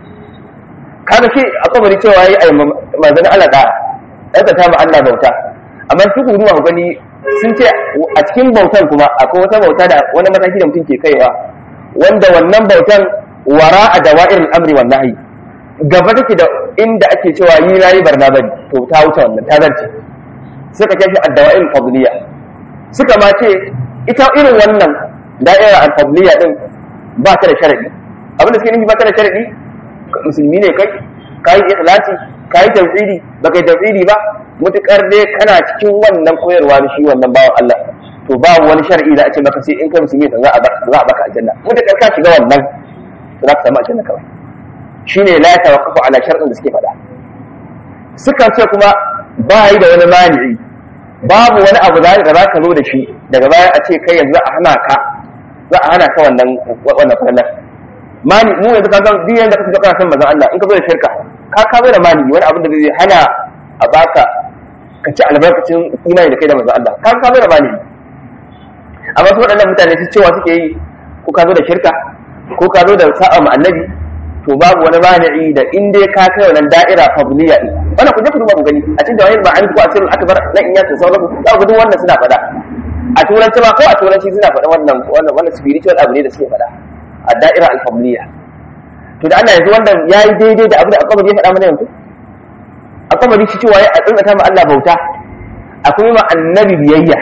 kaga shi a kabari cewa yi a manzan Allah da ɗaga ta ma Allah bauta amma su ku duba ku gani sun ce a cikin bautan kuma akwai wata bauta da wani mataki da mutum ke kaiwa wanda wannan bautan wara a dawa'ir amri wa nahyi gaba take da inda ake cewa yi na yi barna bari to ta wuce wannan ta zarce suka kai shi ad-dawa'ir fadliya suka ma ce ita irin wannan da'ira al-fadliya din ba ta da sharadi abin da suke nufi ba ta da sharadi musulmi ne kai kai ikhlasi kai tauhidi ba kai tauhidi ba mutukar dai kana cikin wannan koyarwa da shi wannan bawan Allah to ba wani shar'i da a ce maka sai in kai musulmi za a za a baka aljanna mutukar ka shiga wannan za ka samu aljanna kawai shine la tawaqqafu ala shar'in da suke faɗa suka ce kuma ba yi da wani mani'i babu wani abu da za ka zo da shi daga baya a ce kai yanzu a hana ka za a hana ka wannan wannan fallar mani mu yanzu ka san duk yanda kake kana san manzon Allah in ka zo da shirka ka ka zo da mani wani abin da zai hana a baka ka ci albarkacin imani da kai da manzon Allah ka ka zo da mani amma su waɗannan mutane su cewa suke yi ko ka zo da shirka ko ka zo da sa'a ma annabi to babu wani mani'i da in dai ka kai wannan da'ira fadliya din wannan ku je ku duba ku gani a cikin jawahir ma'ani ko asirin akbar na in yasin sauransu za ku duk wannan suna faɗa a turanci ba ko a turanci suna faɗa wannan wannan wannan spiritual abu ne da suke faɗa a da'ira al-fadliya to da Allah yanzu wannan yayi daidai da abu da akwai ya faɗa mana yanzu akwai shi cewa ya tsantsata ma Allah bauta akwai ma annabi biyayya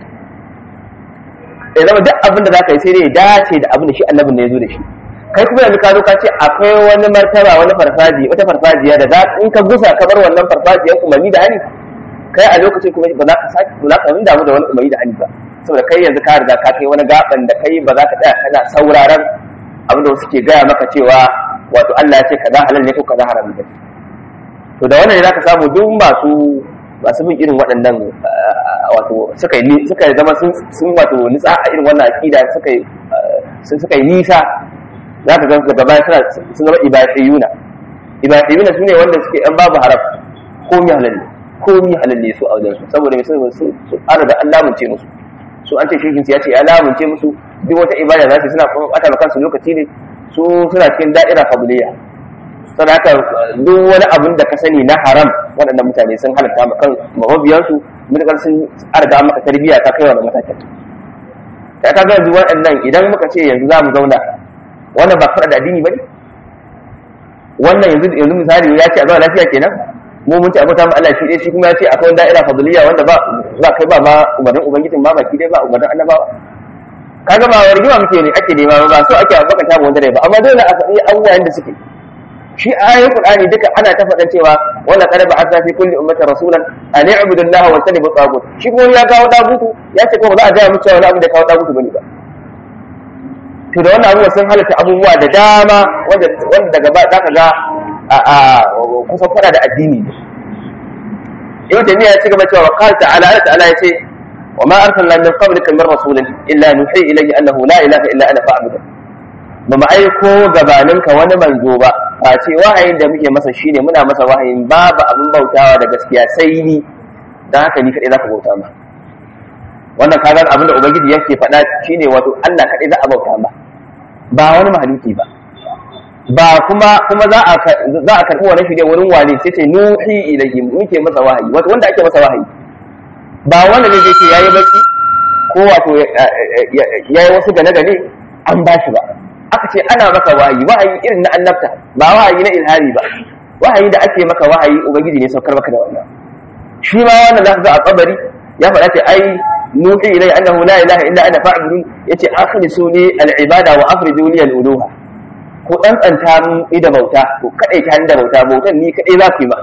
ya zama duk abin da zaka yi sai dai ya dace da abin da shi annabin ne ya zo da shi kai kuma yanzu ka zo ka ce akwai wani martaba wani farfaji wata farfajiya da za in ka gusa ka bar wannan farfajiyar umarni da hani kai a lokacin kuma ba za ka sake ba za ka damu da wani umarni da hani ba saboda kai yanzu ka riga ka kai wani gaban da kai ba za ka tsaya kana sauraron abin da wasu ke gaya maka cewa wato Allah ya ce kaza halal ne ko kaza haram ne to da wannan ne zaka samu duk masu masu bin irin waɗannan wato suka yi suka zama sun sun wato nitsa a irin wannan aqida suka yi sun suka yi nisa zaka ga daga baya suna sun zama ibadiyuna ibadiyuna sune wanda suke an babu haram ko mi halal ne ko mi halal ne su a wajen su saboda mai sun su an da Allah mun ce musu su an ce shekin ya ce ya lamunce musu duk wata ibada za su suna kuma bata ma kansu lokaci ne su suna cikin da'ira fadliya saboda haka duk wani abin da ka sani na haram waɗannan mutane sun halatta ma kan mabiyansu mutakar sun arga maka tarbiyya ta kai wannan matakin ta ka ga yanzu waɗannan idan muka ce yanzu za mu zauna wannan ba fara da addini ba ne wannan yanzu yanzu misali ya ce a zauna lafiya kenan mu mun ci abota ma Allah shi dai shi kuma ya ce akwai da'ira fadliya wanda ba ba kai ba ma umarnin ubangijin ma baki dai ba umarnin annabawa kaga ba rigima muke ne ake nema ba so ake baka ta wanda dai ba amma dole a faɗi abubuwan da suke shi ayoyin qur'ani duka ana ta faɗan cewa wannan qad ba'atha fi kulli ummatin rasulan an i'budu allaha wa tanibu tagut shi kuma ya kawo tagutu ya ce ko ba za a ga mu cewa wani abu da kawo tagutu bane ba to da wannan abubuwa sun halatta abubuwa da dama wanda wanda daga ba zaka ga a kusan fada da addini ne ibn taymiya ya ci gaba cewa qala ta'ala Allah ta'ala yace wa ma arsalna min qablika min rasulin illa nuhi ilayhi annahu la ilaha illa ana fa'budu ba mu aiko gabaninka wani manzo ba face wahayin da muke masa shine muna masa wahayin babu abin bautawa da gaskiya sai ni dan haka ni kadai zaka bauta ma wannan kaga abin da ubangiji yake faɗa shine wato Allah kadai za a bauta ma ba wani mahaluki ba ba kuma kuma za a za a karbi wannan shirye wurin wane sai ce nuhi ilayhi muke masa wahayi wato wanda ake masa wahayi ba wanda ne yake yayi bacci ko wato yayi wasu gane gane an ba shi ba aka ce ana maka wahayi wahayi irin na annabta ba wahayi na ilhari ba wahayi da ake maka wahayi ubangiji ne saukar maka da wannan shi ma wannan zaka ga a kabari ya faɗa ce ai nuhi ilai annahu la ilaha illa ana fa'budun yace akhlisu li al-ibada wa afridu li al-uluha ko tsantsanta mun ida bauta ko kadai ta da bauta bautan ni kadai za ku yi ma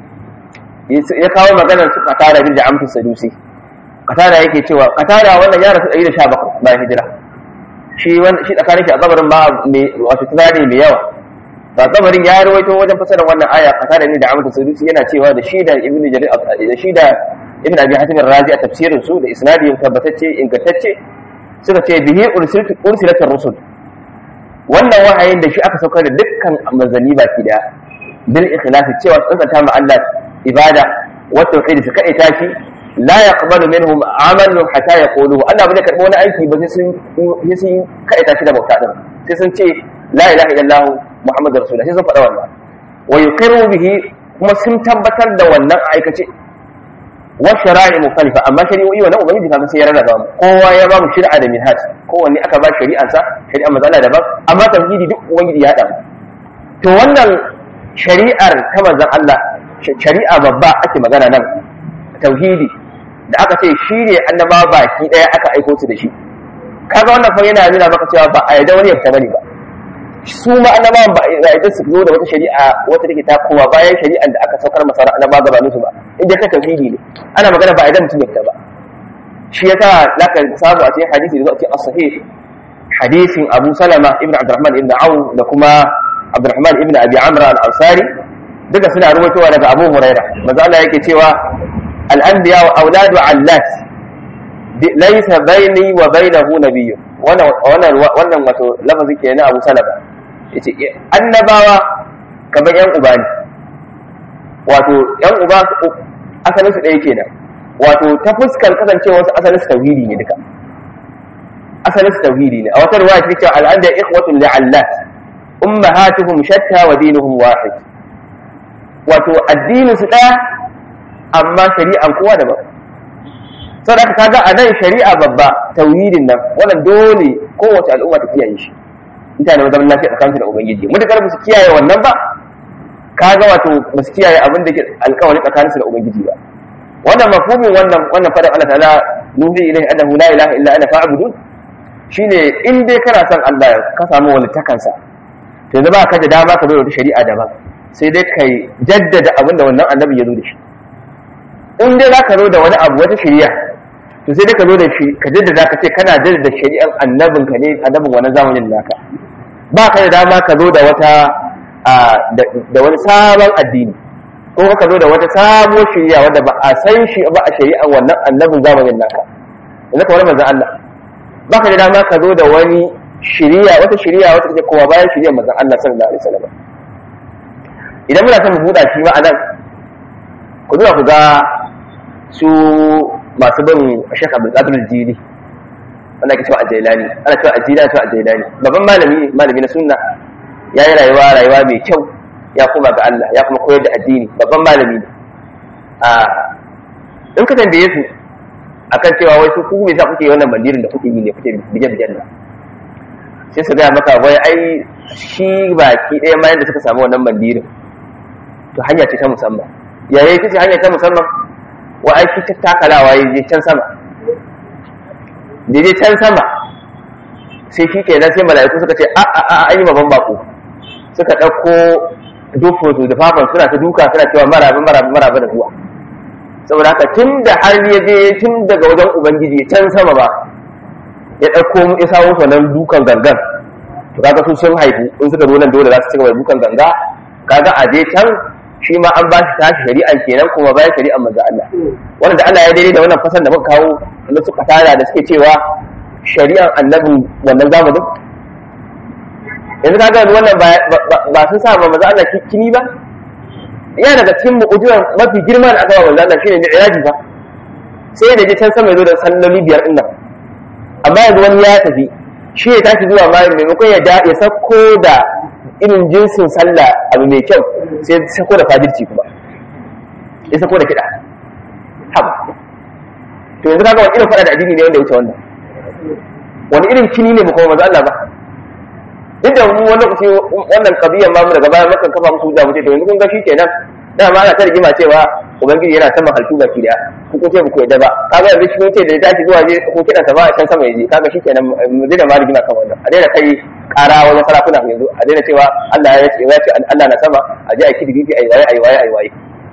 ya kawo maganar su katara bin da amtu sadusi katara yake cewa katara wannan ya rasu 117 bayan hijira shi shi tsakanin shi a kabarin ba wato tunani mai yawa ba kabarin ya rawaito wajen fasarar wannan aya katara ne da amtu sadusi yana cewa da shi da ibnu jarir da shi da ibn abi hatim razi a tafsirin su da isnadi tabbatacce ingantacce suka ce bihi ursilat rusul wannan wahayin da shi aka saukar da dukkan manzanni baki daya bil ikhlasi cewa tsantsanta ma Allah ibada wa tauhid su kai tashi la yaqbalu minhum amalan hatta yaqulu Allah bai karbo wani aiki ba sai sun sai sun kai tashi da bauta din sai sun ce la ilaha illallah muhammadur rasulullah sai sun faɗa wannan wa yuqiru bihi kuma sun tabbatar da wannan aikace wa shara'i mukhtalifa amma shari'o'i wannan ubangiji kaga sai ya rarraba mu kowa ya ba mu shari'a da minhaj kowanne aka ba shari'an sa shari'a mazala daban amma tauhidi duk ubangiji ya hada mu to wannan shari'ar ta manzon Allah shari'a babba ake magana nan tauhidi da aka ce shi ne annaba baki daya aka aiko su da shi kaga wannan fa yana nuna maka cewa ba a yarda wani ya fita bane ba su ma annabawan ba a yarda su zo da wata shari'a wata take takowa bayan shari'an da aka saukar masa annaba gabanin su ba inda ka tauhidi ne ana magana ba a yarda mutum ya fita ba shi yasa laka samu a cikin hadisi da zo a cikin as-sahih hadisin Abu Salama ibn Abdurrahman ibn Auf da kuma Abdurrahman ibn Abi Amr al-Ansari duka suna rubutowa daga Abu Huraira manzo Allah yake cewa al-anbiya wa auladu allat laysa baini wa bainahu nabiyyun wannan wannan wannan wato lafazi ke na Abu Salama yace annabawa kamar yan uba ne wato yan uba asalin su ɗaya kenan wato ta fuskar kasancewa wasu asalin su tauhidi ne duka asalin su tauhidi ne a wata ruwaya ta cewa al'anda ikhwatun li'allat ummahatuhum shatta wa dinuhum wahid wato addinin su ɗaya amma shari'an kowa daban saboda haka kaga a nan shari'a babba tauhidin nan wannan dole kowace al'umma ta kiyaye shi mutane ba zaman lafiya tsakaninsu da ubangiji mutakar ba su kiyaye wannan ba kaga wato ba su kiyaye abin da ke alkawari tsakaninsu da ubangiji ba wannan mafhumin wannan wannan fadan Allah ta'ala nuhi ilaihi annahu la ilaha illa ana fa'budun shine in dai kana son Allah ka samu walittakansa to yanzu ba ka da dama ka zo da wata shari'a daban sai dai kai jaddada abin da wannan annabi ya zo da shi in dai za ka zo da wani abu wata shari'a to sai dai ka zo da shi ka jaddada ka ce kana jaddada shari'an annabin ka ne annabin wannan zamanin naka ba ka da dama ka zo da wata da wani sabon addini ko ka zo da wata sabuwar shari'a wadda ba a san shi ba a shari'an wannan annabin zamanin naka yanzu kamar manzon Allah ba ka da dama ka zo da wani shari'a wata shari'a wata take kowa bayan shari'ar manzon Allah sallallahu alaihi wasallam idan muna son mu buɗa shi ma anan ku zuwa ku ga su masu bin Sheikh Abdul Qadir Jili wanda ake cewa Ajailani ana cewa Ajila ana cewa Ajailani babban malami malami na sunna ya yi rayuwa rayuwa mai kyau ya kuma ga Allah ya kuma koyar da addini babban malami ne a in ka tambaye su akan cewa wai su ku me yasa kuke wannan bandirin da kuke yi ne kuke bije bijen nan sai su gaya maka wai ai shi baki ɗaya ma yadda suka samu wannan bandirin to hanya ce ta musamman yayi ita ce hanya ta musamman wa ai shi takalawa ya je can sama da je can sama sai shi kenan sai mala'iku suka ce a a a an yi babban bako suka ɗauko dufo su da fafan suna ta duka suna cewa maraba maraba maraba da zuwa saboda haka tun da har ya je tun daga wajen ubangiji can sama ba ya ɗauko ya samu nan dukan gangan to kaga su sun haifu in suka zo nan dole za su ci gaba da dukan ganga kaga a je can shi ma an ba shi tashi shari'an kenan kuma bayan shari'an manzo Allah wanda Allah ya daidai da wannan fasar da muka kawo da suka tara da suke cewa shari'an annabin wannan zamanin yanzu kaga wannan ba sun sa ma manzo Allah kini ba ya daga cikin mu'ujiran mafi girma da aka ba manzo Allah shine mi'raji fa sai da je can sama ya zo da salloli biyar din nan amma yanzu wani ya tafi shi ya tashi zuwa ma maimakon ya ya sako da irin jinsin sallah abu mai kyau sai sako da fajirci kuma ya sako da kiɗa haba to yanzu kaga wani irin faɗa da addini ne wanda ya wuce wannan wani irin kini ne ba kuma maza Allah ba duk da mu wani lokaci wannan kabiyan ma mu daga baya makan kafa musu da mutum to yanzu kun ga shi kenan da ma ana ta rigima cewa ubangiji yana sama halittu baki daya ku ko ce ku yadda ba kaga yanzu shi ce da ya tashi zuwa je ko kidan sa ba a can sama yaje kaga shi kenan mu daina ma rigima kan wannan a daina kai kara wajen sarakuna yanzu a daina cewa Allah ya ce ya ce Allah na sama a je a kidi gidi ayi waye ayi waye ayi waye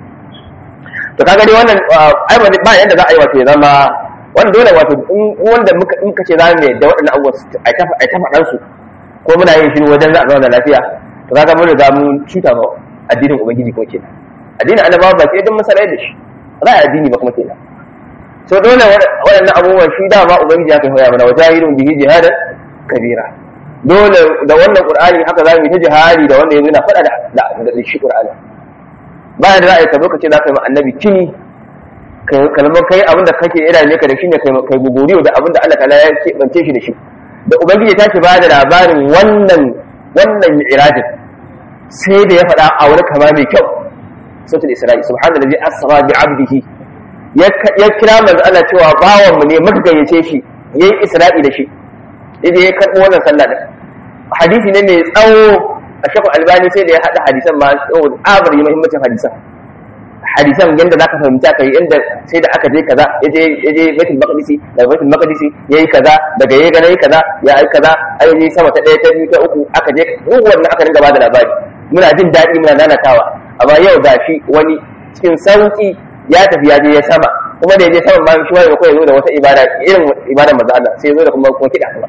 to kaga dai wannan ai ba yanda za a yi wato ya zama wanda dole wato wanda muka in kace za mu yadda waɗannan abubuwa ai ta ai ta faɗan su ko muna yin shi wajen za a zauna lafiya to kaga mun riga mun cuta ba addinin ubangiji ko kenan addinin annabawa ba sai don masarai da shi ba a addini ba kuma kenan so dole waɗannan abubuwan shi da ba ubangiji ya kai hoya mana wajahidun bihi jihadan kabira dole da wannan qur'ani haka za mu yi ta jihadi da wanda yanzu na faɗa da da shi qur'ani bayan da za a yi ka zo ka ce za ka yi ma annabi kini kalmar kai abin da kake ira ne ka da shi ne kai guguriyo da abin da Allah ta'ala ya keɓance shi da shi da ubangiji ta ce ba da labarin wannan wannan mi'rajin sai da ya faɗa a wani kama mai kyau sautul isra'i subhanallazi asra bi 'abdihi ya kira manzo Allah cewa bawan mu ne muka gayyace shi yayi isra'i da shi idan ya karɓi wannan sallah din hadisi ne mai tsawo a shekul albani sai da ya haɗa hadisan ma tsawo abari muhimmancin hadisan hadisan yadda zaka fahimta kai inda sai da aka je kaza ya je ya je baitul maqdisi daga baitul maqdisi yayi kaza daga yayi gana yayi kaza ya yi kaza ai je sama ta ɗaya ta biyu ta uku aka je duk wannan aka dinga bada labari muna jin daɗi muna nanatawa amma yau gashi wani cikin sauki ya tafi ya je ya sama kuma da ya je sama ma shi wani ko ya zo da wata ibada irin ibadar manzo Allah sai ya zo da kuma kuma kiɗa kuma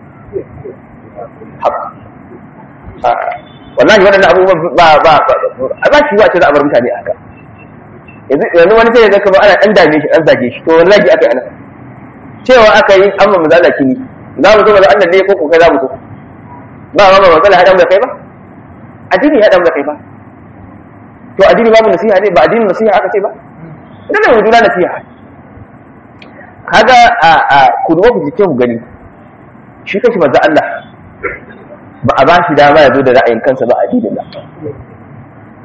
wallahi waɗannan abubuwan ba ba ba ba shi ba ce za a bar mutane haka yanzu wani sai ya zaka ba ana ɗan dame shi an zage shi to wani zagi aka yi ana cewa aka yi amma mu zala kini za mu so ba Allah ne ko ko kai za mu so ba ma ba matsala haɗa mu da kai ba addini ya haɗa mu da kai ba to addini babu nasiha ne ba addinin nasiha aka ce ba idan da juna nasiha kaga a a ku duba ku jike ku gani shi kashi manzo Allah ba a ba shi dama ya zo da ra'ayin kansa ba addinin ba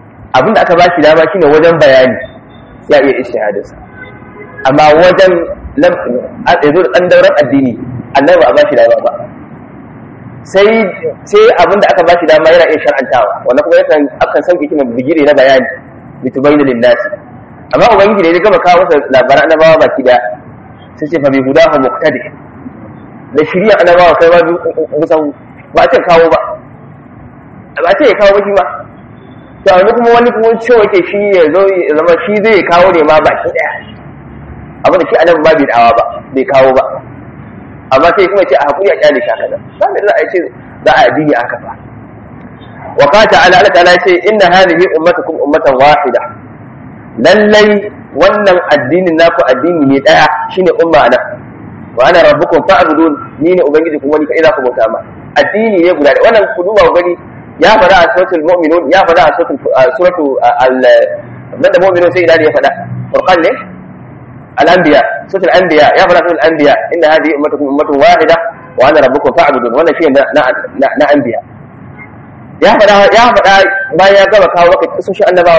abinda aka ba shi dama shine wajen bayani ya iya ishtihadinsa amma wajen lam ya zo da dan dauran addini annabi ba a bashi dama ba sai sai abin da aka bashi dama yana iya shar'antawa wannan kuma yakan akan sauke shi bigire na bayani litubayyana lin-nasi amma ubangiji ne ya gama kawo masa labaran annabawa baki da sai ce fa bi hudahu muqtadi da shirya annabawa kai ba musan ba a ce kawo ba ba a ce ya kawo ba shi ba to yanzu kuma wani kuma cewa ke shi ya zo ya zama shi zai kawo ne ma baki daya abin da shi annabi ba bai dawa ba bai kawo ba amma sai kuma ce a hakuri a kyale shaka da ba da za a ce za a addini aka fa wa qala ta'ala Allah ta'ala ce inna hadhihi ummatukum ummatan wahida lallai wannan addinin naku addini ne daya shine umma ana wa ana rabbukum fa'budun ni ne ubangiji kuma ni kai za ku bauta ma addini ne guda wannan ku duba gani ya fada a suratul mu'minun ya fada a suratul suratu al da mu'minun sai ila ya fada furqan ne al-anbiya suratul anbiya ya fada suratul anbiya inna hadhihi ummatukum ummatun wahida wa ana rabbukum fa'budun wannan shi na na anbiya ya fada ya fada bayan ya gaba kawo maka kisoshin annabawa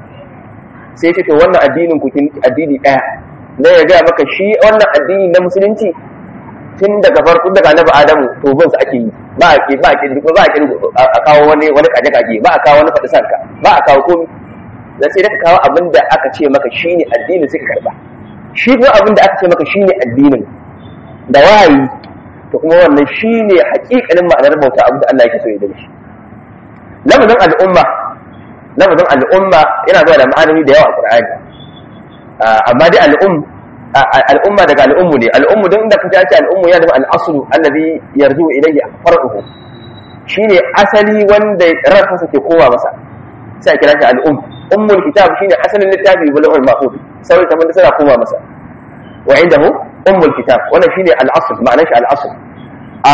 sai ce to wannan addinin ku addini daya na ya gaya maka shi wannan addini na musulunci tun daga farko daga annabi adamu to bin sa ake yi ba a ke ba a ke ba a ke a kawo wani wani kaje kaje ba a kawo wani fadi sanka ba a kawo komai dan sai da ka kawo abin da aka ce maka shine addini sai ka karba shi kuma abin da aka ce maka shine addinin da wahayi to kuma wannan shine haƙiƙanin ma'anar bauta abin da Allah yake so ya dace lafazin al'umma lafazin al'umma yana zuwa da ma'anoni da yawa a Qur'ani amma dai al'um al'umma daga al'ummu ne al'ummu don da kace ce al'ummu yana da al'aslu allazi yarju ilayhi far'uhu shine asali wanda ransa ke kowa masa sai kira shi al'um ummul kitab shine asalin littafi bulugul mahfuz sai ta mun suna kowa masa wa indahu ummul kitab wannan shine al'asl ma'anar shi al'asl a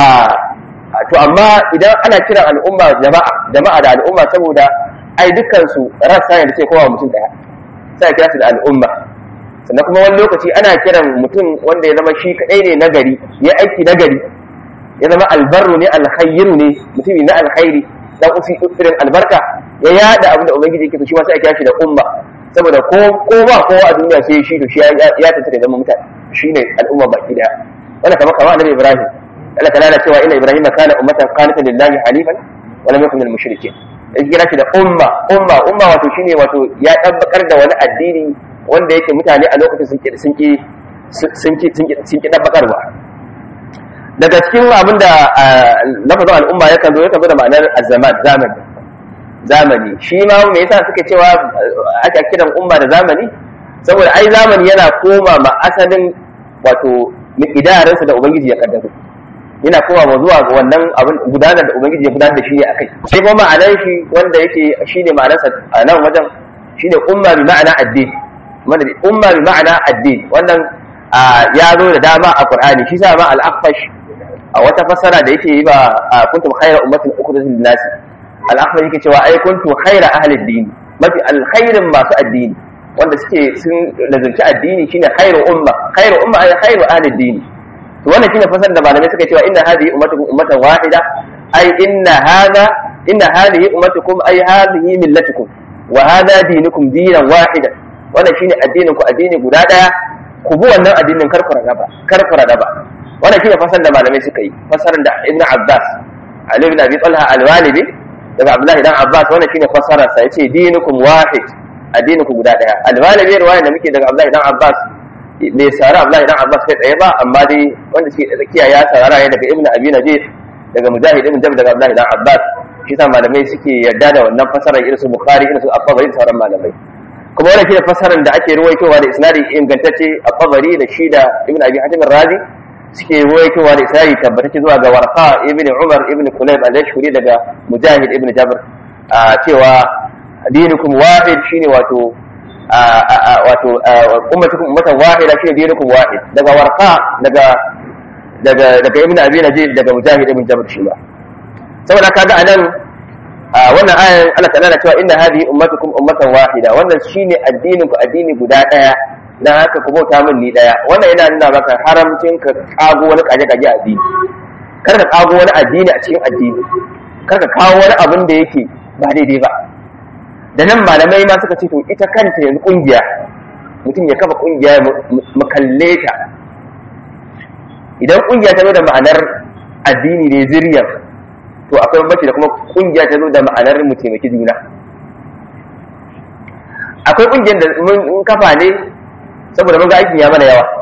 to amma idan ana kiran al'umma jama'a jama'a da al'umma saboda ai dukkan su rassa ne da ke kowa mutum daya sai kira su da al'umma sannan kuma wani lokaci ana kiran mutum wanda ya zama shi kadai ne nagari ya aiki nagari ya zama albarru ne alkhayru ne mutumi na alkhairi dan usi irin albarka ya yada abin da ubangiji yake to shi ma sai a kira shi da umma saboda ko ko ba kowa a duniya sai shi to shi ya ya tace da zama mutane shine al'umma baki daya wannan kamar kamar annabi ibrahim Allah ta lana cewa inna ibrahima kana ummatan qanitan lillahi halifan wa lam yakun minal mushrikeen ya kira shi da umma umma umma wato shine wato ya tabbakar da wani addini wanda yake mutane a lokacin sun ki sun ki sun ki sun ki tabbakarwa daga cikin abin da lafazin al'umma yakan zo yakan zo da ma'anar azzaman zamani zamani shi ma me yasa suke cewa aka kiran umma da zamani saboda ai zamani yana koma ma asalin wato idaransa da ubangiji ya kaddaro yana koma ma zuwa ga wannan abin gudanar da ubangiji ya gudanar da shi ne akai sai kuma ma'anar shi wanda yake shine ma'anarsa a nan wajen shine umma bi ma'ana addini wanda umma bi ma'ana addini wannan ya zo da dama a qur'ani shi sa ma al-aqfash a wata fassara da yake yi ba kuntum khayra ummatin ukhrijat lin-nas al-aqfash yake cewa ai kuntum khayra ahli ad-din mafi alkhairin masu addini wanda suke sun lazunci addini shine khairu umma khairu umma ay khairu ahli ad-din to wannan shine fasar da malamai suka cewa inna hadhihi ummatukum ummatan wahida ay inna hadha inna hadhihi ummatukum ay hadhihi millatukum wa hadha dinukum dinan wahida wannan shine addinin ku addini guda daya ku bi wannan addinin karkura raba karkura raba wannan shine fasar da malamai suka yi fasaran da ibn abbas ali ibn abi talha al-walibi daga abdullahi dan abbas wannan shine fasarar sa yace dinukum wahid addinin ku guda daya al-walibi riwaya da muke daga abdullahi dan abbas bai sara Abdullahi dan Abbas kai tsaye ba amma dai wanda shi da tsakiya ya sarara ne daga Ibn Abi Najih daga Mujahid ibn Jabr daga Abdullahi dan Abbas shi sa malamai suke yarda da wannan fasarar irin su Bukhari irin su At-Tabari da sauran malamai kuma wannan shi fasarar da ake ruwaitowa da isnadi ingantacce At-Tabari da shi da Ibn Abi Hatim Razi suke ruwaitowa da isnadi tabbatacce zuwa ga Warqa ibn Umar ibn Kulayb al-Ashhuri daga Mujahid ibn Jabr cewa dinukum wahid shine wato wato ummatukum ummatan wahida shine dinukum wahid daga warqa daga daga daga ibnu abi najib daga mujahid ibn jabr shi ba saboda kaga anan wannan ayan Allah ta'ala cewa inna hadhihi ummatukum ummatan wahida wannan shine addinin ku addini guda daya dan haka ku bauta min ni daya wannan yana nuna maka haramcin ka kago wani kaje kaje addini kar ka kago wani addini a cikin addini kar ka kawo wani abin da yake ba daidai ba da nan malamai ma suka ce to ita kanta yanzu kungiya mutum ya kafa kungiya mu kalle ta idan kungiya ta zo da ma'anar addini ne zuriyar to akwai bambanci da kuma kungiya ta zo da ma'anar mu taimaki juna akwai kungiyar da mun kafa ne saboda mun ga aikin ya mana yawa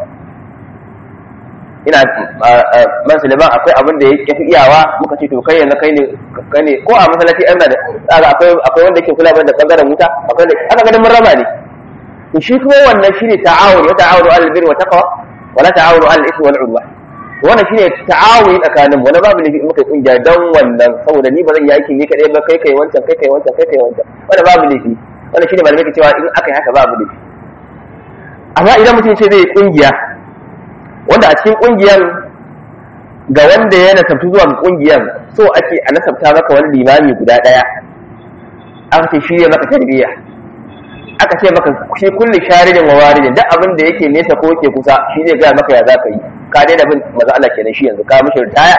ina man suleiman akwai abin da ya fi iyawa muka ce to kai yanzu kai ne kai ne ko a masallaci ɗan da tsara akwai akwai wanda ke kula da bangaren wuta akwai da aka ganin mun raba ne to shi kuma wannan shine ta'awun wa ta'awunu 'alal birri wa taqwa wa la ta'awunu 'alal ithmi wal 'udwan wannan shine ta'awuni tsakanin mu wani babu ne muka kungiya dan wannan saboda ni ba zan yi aikin ni kadai ba kai kai wancan kai kai wancan kai kai wancan wannan babu ne wannan shine malamai ke cewa in aka yi haka babu ne amma idan mutum ce zai kungiya wanda a cikin kungiyar ga wanda ya nasabtu zuwa ga kungiyar so ake a nasabta maka wani limami guda daya aka ce shi ne maka tarbiyya aka ce maka shi kulli sharidin wa waridin duk abin da yake nesa ko yake kusa shi zai gaya maka ya za ka yi ka daina bin maza Allah kenan shi yanzu ka mishi ritaya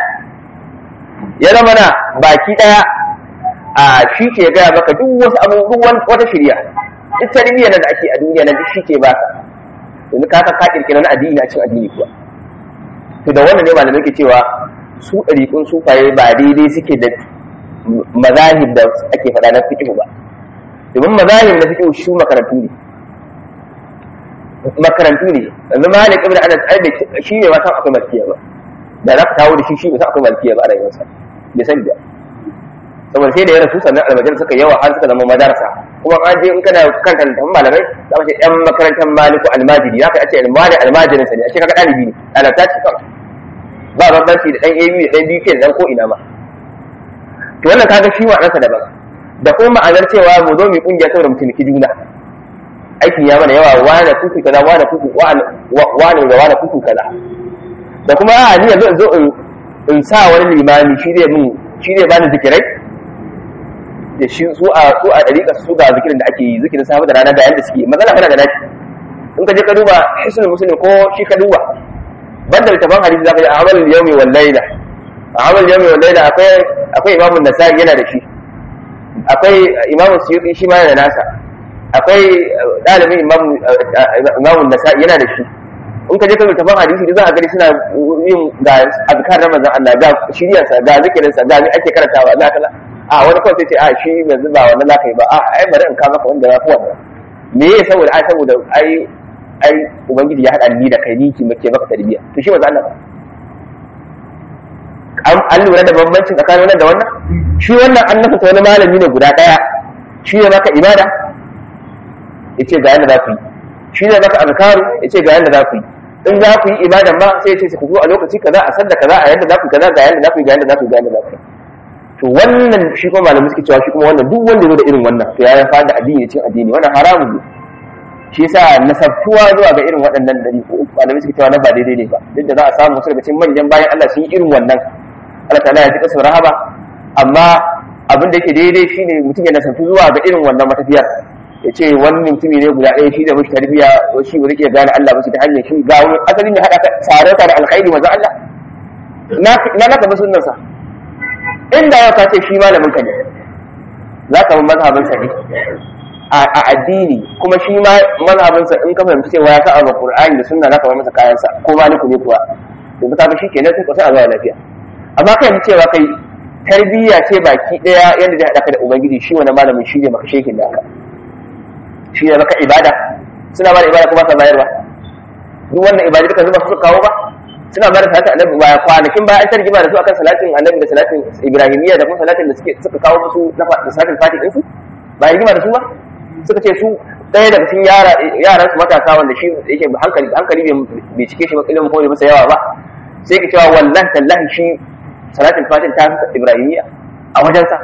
ya zama na baki daya a shi ke gaya maka duk wasu abubuwan wata shirya duk tarbiyya da ake a duniya na duk shi ke baka yanzu ka ka kirkira na addini a cikin addini kuwa to da wannan ne malamai ke cewa su ɗariƙun sufaye ba daidai suke da mazahib da ake faɗa na fiqh ba domin mazahib na fiqh su makarantu ne makarantu ne yanzu malik ibn anas ai shi ne ma san akwai malkiya ba da za ka kawo da shi shi ne san akwai malkiya ba a rayuwarsa bai sani ba saboda sai da ya rasu sannan almajar suka yawa har suka zama madarasa kuma an je in kana kan kan malamai za ka ce yan makarantar maliku almajiri za ka ce almajiri almajirin sa ne a ce kaga ɗalibi ne alata ce kawai ba bambanci da ɗan abu da ɗan biyu da ɗan ko ina ma to wannan kaga shi ma'anarsa daban da kuma ma'anar cewa mu zo mu kungiya saboda mu taimaki juna aikin ya mana yawa wane kuku kaza wane kuku wane da wane kuku kaza da kuma a ni yanzu in zo in sa wani limami shi zai mun shi zai bani zikirai da shi su a su a dariƙa su ga zikirin da ake yi zikirin safe da rana da yanda suke matsala kana da nashi in ka je ka duba hisnul muslim ko shi ka duba banda littafin hadisi zaka ji amal yawmi wal layla amal yawmi wal layla akwai akwai imamu nasai yana da shi akwai imamu suyuti shi ma yana da nasa akwai dalibin imamu imamu nasai yana da shi in ka je ka littafin hadisi da za a gani suna yin ga azkar na manzon Allah ga shiriyarsa ga zikirinsa ga ni ake karantawa za ka a wani kawai sai ce a shi yanzu ba wannan za ka yi ba a ai bari in ka maka wanda ya fi wannan me ya saboda ai saboda ai ai ubangiji ya haɗa ni da kai ni ki make maka tarbiyya to shi manzo Allah an lura da bambancin tsakanin wannan da wannan shi wannan an nasa wani malami ne guda ɗaya shi ne maka ibada ya ce ga yadda za ku yi shi ne maka azkaru ya ce ga yadda za ku yi in za ku yi ibadan ma sai ya ce ku zo a lokaci kaza a sanda kaza a yadda za ku kaza ga yadda za ku yi ga yadda za ku yi ga yadda za ku yi to wannan shi kuma malamai suke cewa shi kuma wannan duk wanda zo da irin wannan to ya fara da addini cin addini wannan haramun ne shi yasa nasabtuwa zuwa ga irin waɗannan dari ko malamai suke cewa na ba daidai ne ba duk da za a samu wasu daga cikin manyan bayan Allah sun yi irin wannan Allah ta'ala ya ji kasar rahaba amma abin da yake daidai shine mutum ya nasabtu zuwa ga irin wannan matafiyar ya ce wani mutumi ne guda ɗaya shi da mashi tarbiyya shi ba zai iya gane Allah ba shi ta hanyar shi ga wani asalin ya haɗa tsare ka da alkhairi maza Allah na naka ba sunnansa inda yau ka ce shi malamin ka ne za ka bi mazhabinsa ne a addini kuma shi ma mazhabinsa in ka fahimci cewa ya sa a Qur'ani da sunna za ka bar masa kayansa ko maliku ne kuwa yanzu ka ga shi kenan sai ka sai a zuwa lafiya amma kai yanzu cewa kai tarbiyya ce baki daya yadda zai haɗa ka da ubangiji shi wani malamin shi ne maka shekin da shi ne maka ibada suna ba da ibada kuma sa bayarwa duk wannan ibada duka zuba su kawo ba suna ba da salatin annabi ba kwanakin ba an ta rigima da su akan salatin annabi da salatin ibrahimiyya da kuma salatin da suke suka kawo musu na salatin fati ɗinsu ba rigima da su ba suka ce su ɗaya daga cikin yaran su matasa wanda shi yake hankali hankali bai cike shi ba ilimin ko masa yawa ba sai ka cewa wallahi tallahi shi salatin fatin ta fi ibrahimiyya a wajensa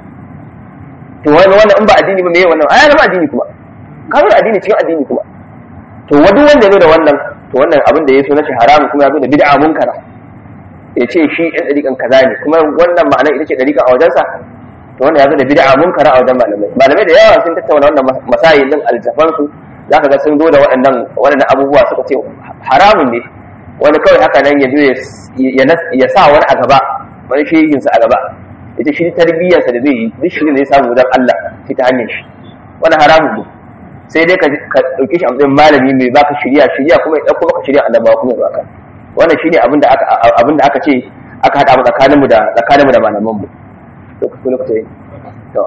to wani wannan in ba addini ba me wannan ai zama addini kuma ka zo addini cikin addini kuma to wani wanda ya zo da wannan to wannan abin da ya so na shi haramun kuma ya zo da bid'a munkara ya ce shi ɗan ɗariƙan kaza ne kuma wannan ma'anar ita ce ɗariƙan a wajensa to wannan ya zo da bid'a munkara a wajen malamai malamai da yawa sun tattauna wannan masayi din aljafan su zaka ga sun zo da waɗannan waɗannan abubuwa suka ce haramun ne wani kawai haka nan ya zo ya sa wani a gaba wani shehinsa a gaba ita shi tarbiyyarsa da zai yi duk shi ne samu wajen Allah shi ta hanyar shi wani haramun ne sai dai ka ɗauke shi a matsayin malami mai baka shirya shirya kuma ya ɗauko baka shirya annabawa kuma ya baka wannan shine abin da aka abin da aka ce aka hada mu tsakaninmu da tsakaninmu da malaman mu lokaci lokaci to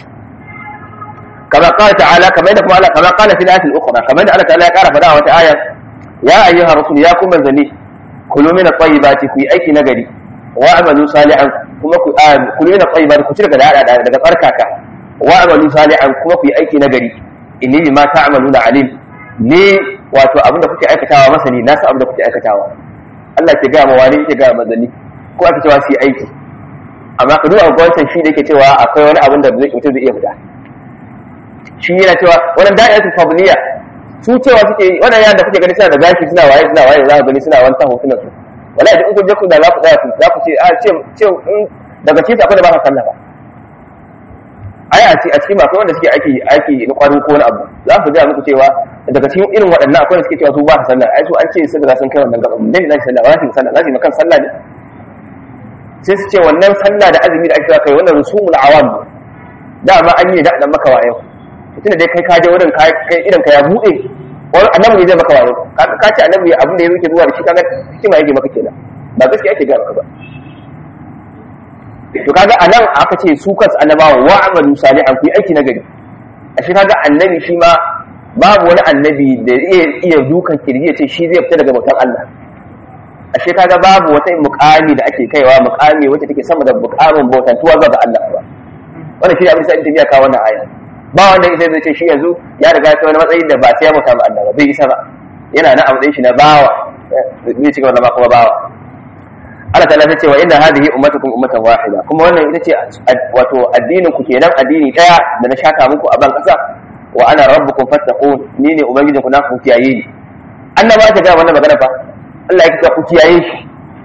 كما قال تعالى كما يدفع الله كما قال في الآية الأخرى كما يدفع الله تعالى قال فدعا وتآية يا أيها الرسول يا كم منزلي كلوا من الطيبات في أيك نجري واعملوا صالحا كما كلوا من الطيبات كتير كذا daga tsarkaka واعملوا صالحا kuma ku yi aiki nagari inni bima ta'maluna alim ni wato abin da kuke aikatawa masani na san abin da kuke aikatawa Allah ke ga ma wani ke ga manzanni ko aka cewa su yi aiki amma ka duba gwamnatin shi da yake cewa akwai wani abin da mutum zai iya fita shi yana cewa wannan da'iyatul fadliya su cewa suke wannan yaran da kuke gani suna da gashi suna waye suna waye za ka gani suna wani taho suna su wallahi in kun je ku da za ku tsaya ku za ku ce a ce ce daga cikin akwai da ba ka sallah ba ai a ce a cikin akwai wanda suke aiki aiki na kwarin ko wani abu za ku ga muku cewa daga cikin irin waɗannan akwai wanda suke cewa su ba ka sallah ai su an ce sun riga sun kai wannan gaban ne ne sallah ba za su sallah za su yi makan sallah ne sai su ce wannan sallah da azumi da ake kai wannan rusumul awam dama an yi da dan maka wayo tunda dai kai ka je wurin kai idan ka ya bude wani annabi zai maka wayo ka ce annabi abin da ya yake zuwa da shi kaga hikima yake maka kenan ba gaskiya ake ga maka ba to kaga anan aka ce su kansu annabawa wa amalu salihan ku yi aiki na gari ashe kaga annabi shi ma babu wani annabi da iya iya dukan kirji ya ce shi zai fita daga bautan Allah ashe kaga babu wata mukami da ake kaiwa mukami wacce take sama da mukamin bautantuwa ga Allah ba wannan shi ne abin da sai tafiya kawo wannan aya ba wanda ita zai ce shi yanzu ya riga ta wani matsayin da ba sai ya bauta ma Allah ba bai isa ba yana na abu shi na bawa zai ci gaba da kuma bawa Allah ta'ala ta ce wa inna hadhihi ummatukum ummatan wahida kuma wannan ita ce wato addinin ku kenan addini daya da na shaka muku a ban kasa wa ana rabbukum fattaqun ni ne ubangijin ku na ku kiyaye ni annaba ta ga wannan magana fa Allah yake ce ku kiyaye shi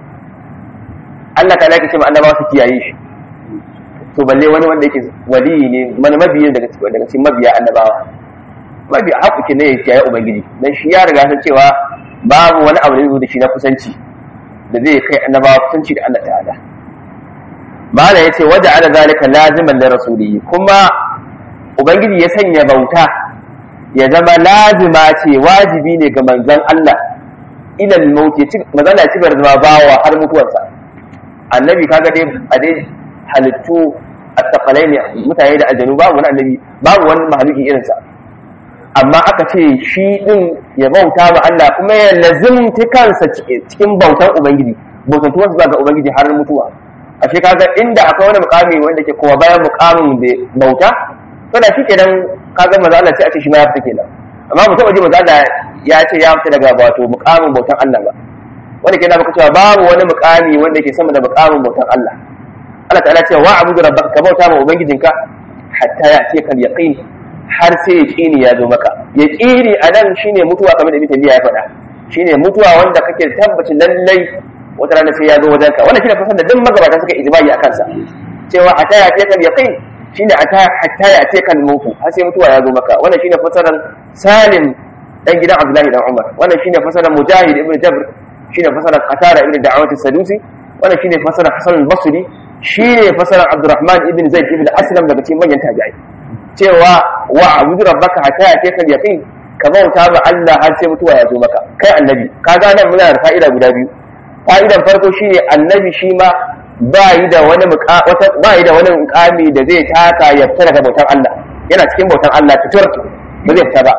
Allah ta'ala yake ce ma annabawa su kiyaye shi to balle wani wanda yake wali ne mana mabiyi daga daga cikin mabiya annabawa mabiya haƙuki ne ya yi ubangiji dan shi ya riga san cewa babu wani abu da zai da shi na kusanci da zai kai annabawa kusanci da Allah ta'ala mala yace waja ala zalika laziman li rasulihi kuma ubangiji ya sanya bauta ya zama lazima ce wajibi ne ga manzon Allah ila al-maut ya ci manzon Allah ya ci zama bawa har mutuwarsa annabi kaga dai a dai halittu attakalai ne mutane da aljanu babu wani annabi babu wani mahaluki irinsa amma aka ce shi din ya bauta ma Allah kuma ya lazimta kansa cikin bautan ubangiji bautantuwarsa zuwa ga ubangiji har mutuwa ashe kaga inda akwai wani mukami wanda ke kowa bayan mukamin da bauta to da shi kenan kaga maza Allah sai a ce shi ma ya fita kenan amma mu taba ji maza Allah ya ce ya fita daga wato mukamin bautan Allah ba wanda ke na maka cewa babu wani mukami wanda ke sama da mukamin bautan Allah Allah ta'ala ce wa abudu rabbaka ka bauta ma ubangijinka hatta ya ce kal yaqin har sai yaqini ya zo maka yaqini anan shine mutuwa kamar da Ibn Taymiyyah ya faɗa shine mutuwa wanda kake tabbacin lallai wata rana sai ya zo wajen ka wannan shine fasan da duk magabata suka ijma'i akan sa cewa hatta ya ce kal yaqin shine hatta ya ce kal mutu har sai mutuwa ya zo maka wannan shine fasaran Salim dan gidan Abdullahi dan Umar wannan shine fasaran Mujahid ibn Jabr shine fasaran Qatada ibn Da'awat as-Sadusi wannan shine fasaran Hasan al-Basri shi ne fasarar abdurrahman ibn zaid ibn aslam daga cikin manyan tabi'ai cewa wa abudu rabbaka hatta ya tekal yaqin ka bauta ba Allah har sai mutuwa ya zo maka kai annabi ka ga nan muna da fa'ida guda biyu fa'idan farko shine annabi shi ma ba yi da wani ba yi da wani mukami da zai taka ya fita daga bautan Allah yana cikin bautan Allah tutur ba zai fita ba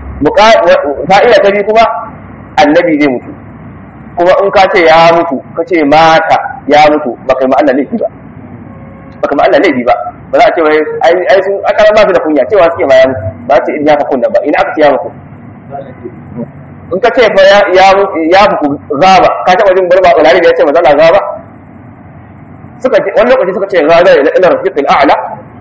fa'ida ta biyu kuma annabi zai mutu kuma in ka ce ya mutu ka ce mata ya mutu ba kai ma Allah laifi ba ba kai ma Allah laifi ba ba za a ce wai ai ai sun akara ba su da kunya cewa suke ma ya mutu ba ce in ya fa kunna ba ina aka ce ya mutu in ka ce fa ya ya mutu zaba ka taba jin barba ulari da ya ce mazala zaba suka ce wani lokaci suka ce zaba ila ila rafiqil a'la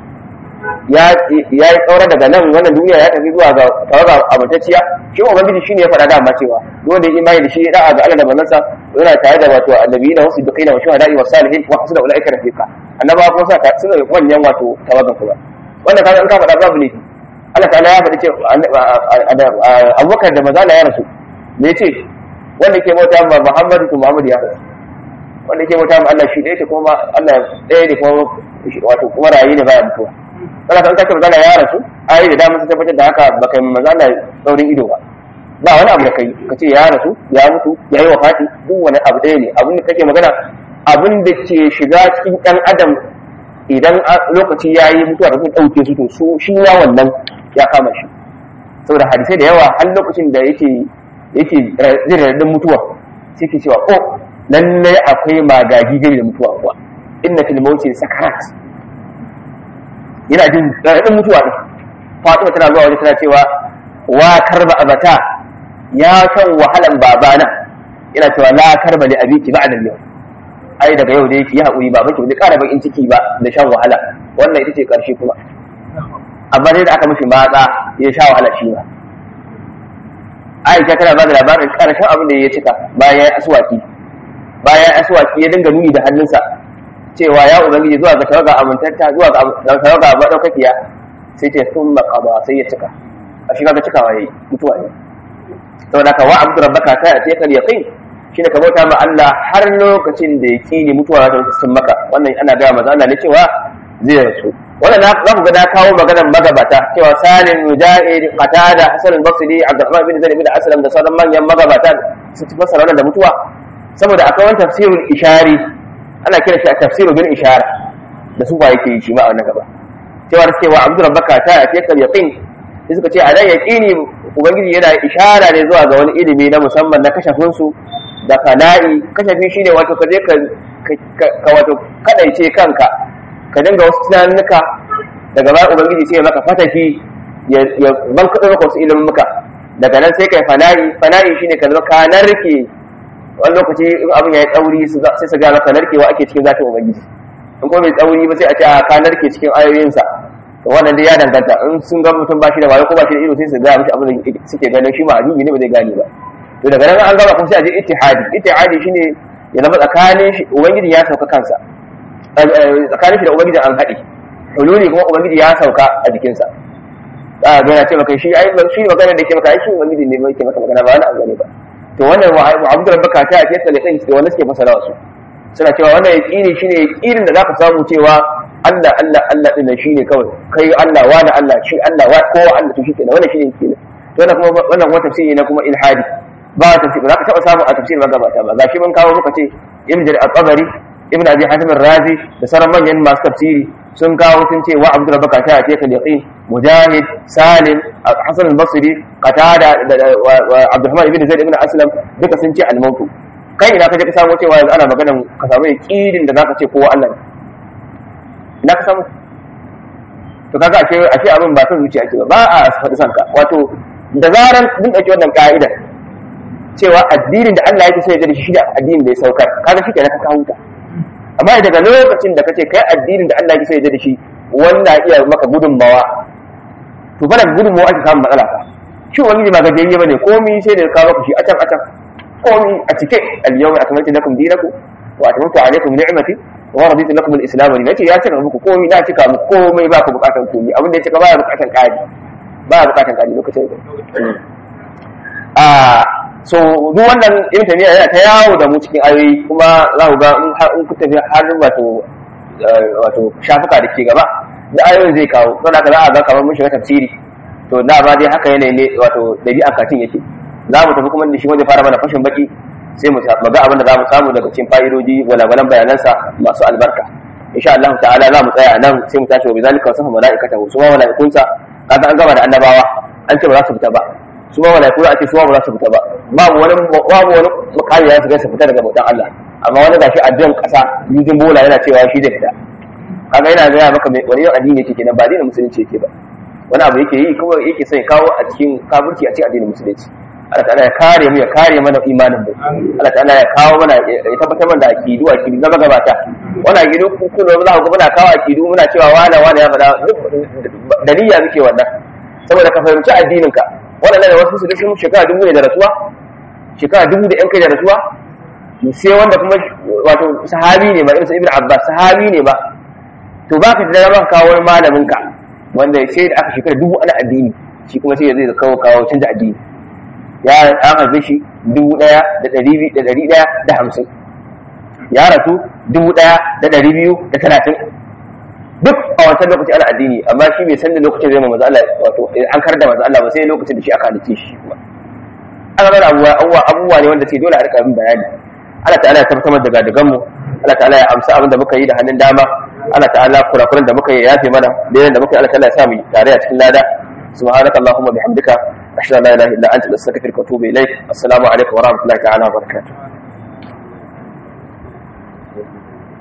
ya ya yi tsaura daga nan wannan duniya ya tafi zuwa ga tawaga abutacciya shi ubangiji shine ya faɗa dama cewa duk wanda ya imani da shi da'a ga Allah da manzansa yana tare da wato annabiyina wasu dukaina wa shuhada'i wa salihin wa hasuna ulaika rafiqa annaba kuma sa suna da manyan wato tawagan kuma wannan kaga in ka faɗa babu ne Allah ta'ala ya faɗi cewa Abubakar da mazala ya rasu me yace wanda ke bauta ma Muhammadu to Muhammadu ya rasu wanda ke bauta ma Allah shi ɗaya kuma Allah ɗaya ne kuma wato kuma rayi ne baya mutuwa kana kan kace mazala ya rasu ayi da dama sun tabbatar da haka baka yi mazala saurin ido ba ba wani abu da kai ka ce ya rasu ya mutu ya yi wafati duk wani abu ɗaya ne abin da kake magana abin da ke shiga cikin ɗan adam idan lokaci ya yi mutuwa da sun ɗauke su to su shi ya wannan ya kama shi saboda hadisai da yawa har lokacin da yake yake zai radadin mutuwa sai ke cewa ko lallai akwai magagi gari da mutuwa kuwa inna fil mawti sakarat yana jin radadin mutuwa ne fatima tana zuwa waje tana cewa wa karba abata ya shan wahalan babana yana cewa la karba li abiki ba'da al-yawm ai daga yau da yake yi haƙuri ba baki bai ƙara bakin ciki ba da shan wahala wannan ita ce ƙarshe kuma amma dai da aka mishi matsa ya sha wahala shi ba Aisha tana ba da labarin ƙarshen abin da ya cika bayan ya aswaki bayan aswaki ya dinga nuni da hannunsa cewa ya ubangiji zuwa ga tawaga amintatta zuwa ga tawaga madaukakiya sai ce sun maƙaba sai ya cika a shi kaga cikawa yayi mutuwa ne saboda ka wa abdu rabbaka ta ce kal yaqin shine ka bauta ma Allah har lokacin da yaqini mutuwa za ta sun maka wannan ana ga maza Allah ne cewa zai rasu wannan na za ku ga na kawo maganar magabata cewa Salim Mujahid Qatada Hasan al-Basri Abdurrahman bin Zaid bin Aslam da sauran manyan magabata su ci fasara wannan da mutuwa saboda akwai wani tafsirul ishari ana kira shi a tafsiru bil ishara da su ba yake yi shi ma a wannan gaba cewa da cewa Abdul Rabbaka ta ya kal yaqin sai suka ce a nan yaqini ubangiji yana ishara ne zuwa ga wani ilimi na musamman na kashafin su da fana'i kashafi shine wato ka je ka wato kadaice kanka ka dinga wasu tunanuka daga baya ubangiji sai ya maka fatafi ya ban kaɗo maka wasu ilimin muka daga nan sai kai fana'i fana'i shine ka zama ka narke wani lokaci in abin ya yi tsauri sai su ga maka narkewa ake cikin zafin ubangiji in kuma bai tsauri ba sai a ce a ka narke cikin ayoyinsa to wannan dai ya danganta in sun ga mutum ba shi da wayo ko ba shi da ido sai su ga mishi abin da suke ganin shi ma ajubi ne ba zai gane ba to daga nan an gaba kuma sai a je ittihadi ittihadi shine ya zama tsakanin shi ubangiji ya sauka kansa tsakanin shi da ubangiji an haɗe hululi kuma ubangiji ya sauka a jikinsa a ga yana ce maka shi ai shi magana da ke maka ai shi ubangiji ne mai ke maka magana ba wani abu ne ba to wannan wa abu da baka ta ce sai kan da wanda suke fasara wasu suna cewa wannan yaqini shine yaqinin da zaka samu cewa Allah Allah Allah din nan shine kawai kai Allah wa da Allah shi Allah wa kowa Allah to shi kenan wannan shine yaqini to wannan kuma wannan kuma tafsiri na kuma ilhadi ba tafsiri ba za ka taba samu a tafsirin magabata ba gashi mun kawo muka ce ibn jarir al-tabari ibn abi hatim ar-razi da sauran manyan masu tafsiri sun kawo sun ce wa abdul baka ta ce kan yaqin mujahid salim hasan al-basri qatada wa abdurrahman ibn zaid ibn aslam duka sun ce al-maut kai ina kaje ka samu cewa yanzu ana maganan ka samu yaqinin da zaka ce kowa Allah ne ina ka samu to kaga ashe ashe abin ba san zuciya ce ba ba a faɗi sanka wato da zaran mun dauki wannan ka'ida cewa addinin da Allah yake so ya da shi da addinin da ya saukar kaga shi kenan ka kawo ta amma daga lokacin da kace kai addinin da Allah yake so ya da shi wanda iya maka gudunmawa to fa daga gudunmawa ake samun matsala ka shi wani ba gajiyayye bane komai sai da ka maka shi a can a can komai a cike al-yawma akmaltu lakum dinakum wa atmamtu alaykum ni'mati wa raditu lakum al-islam wa nace ya cika muku komai na cika muku komai ba ku bukatan komai abin da ya cika ba ya bukatan kadi ba ya bukatan kadi lokacin a so duk wannan ibn taymiya yana ta yawo da mu cikin ayoyi kuma za ku ga in har in ku tafi har wato wato shafuka da ke gaba da ayoyin zai kawo don haka za a ga kamar mun shiga tafsiri to da ba dai haka yanayi ne wato dabi'an katin yake za mu tafi kuma da shi wanda fara mana fashin baki sai mu ga abin da za mu samu daga cikin fa'idoji walwalan bayanansa masu albarka insha Allah ta'ala za mu tsaya nan sai mu tashi wa bizalika wasu mala'ikatahu su ma mala'ikunsa kaga an gama da annabawa an ce ba za su fita ba su ma malaiku a ce su ma ba za su fita ba babu wani babu wani mukami ya su ga su fita daga bautan Allah amma wani gashi addu'an kasa yujin bola yana cewa shi da fita kaga yana gaya maka mai wani yau addini yake kenan ba addinin musulunci yake ba wani abu yake yi kuma yake son ya kawo a cikin kafirci a cikin addinin musulunci Allah ta'ala ya kare mu ya kare mana imanin mu Allah ta'ala ya kawo mana ya tabbatar mana da akidu akidu na magabata wannan akidu kun kun za ku muna kawo akidu muna cewa wala wala ya faɗa da niyya muke wannan saboda ka fahimci addinin ka waɗanda da wasu su da sun shekara dubu ne da rasuwa shekara dubu da yan kai da rasuwa sai wanda kuma wato sahabi ne ba irin ibn abbas sahabi ne ba to ba ka da ban kawo wani malamin ka wanda sai da aka shekara dubu ana addini shi kuma sai zai kawo kawo canza addini ya an haife shi dubu ɗaya da ɗari da ɗari ɗaya da hamsin ya rasu dubu ɗaya da ɗari biyu da talatin duk a wancan lokaci ana addini amma shi bai san da lokacin zai maza Allah wato an kar da maza Allah ba sai lokacin da shi aka halice shi kuma al'amuran abubuwa abubuwa ne wanda ce dole a rika yin bayani Allah ta'ala ya tabbatar da gadagan mu Allah ta'ala ya amsa abin da muka yi da hannun dama Allah ta'ala kurakuran da muka yi ya yafe mana da da muka yi Allah ta'ala ya sa mu tare a cikin lada subhanaka allahumma bihamdika ashhadu an la ilaha illa anta astaghfiruka wa atubu ilaik assalamu alaikum wa rahmatullahi ta'ala wa barakatuh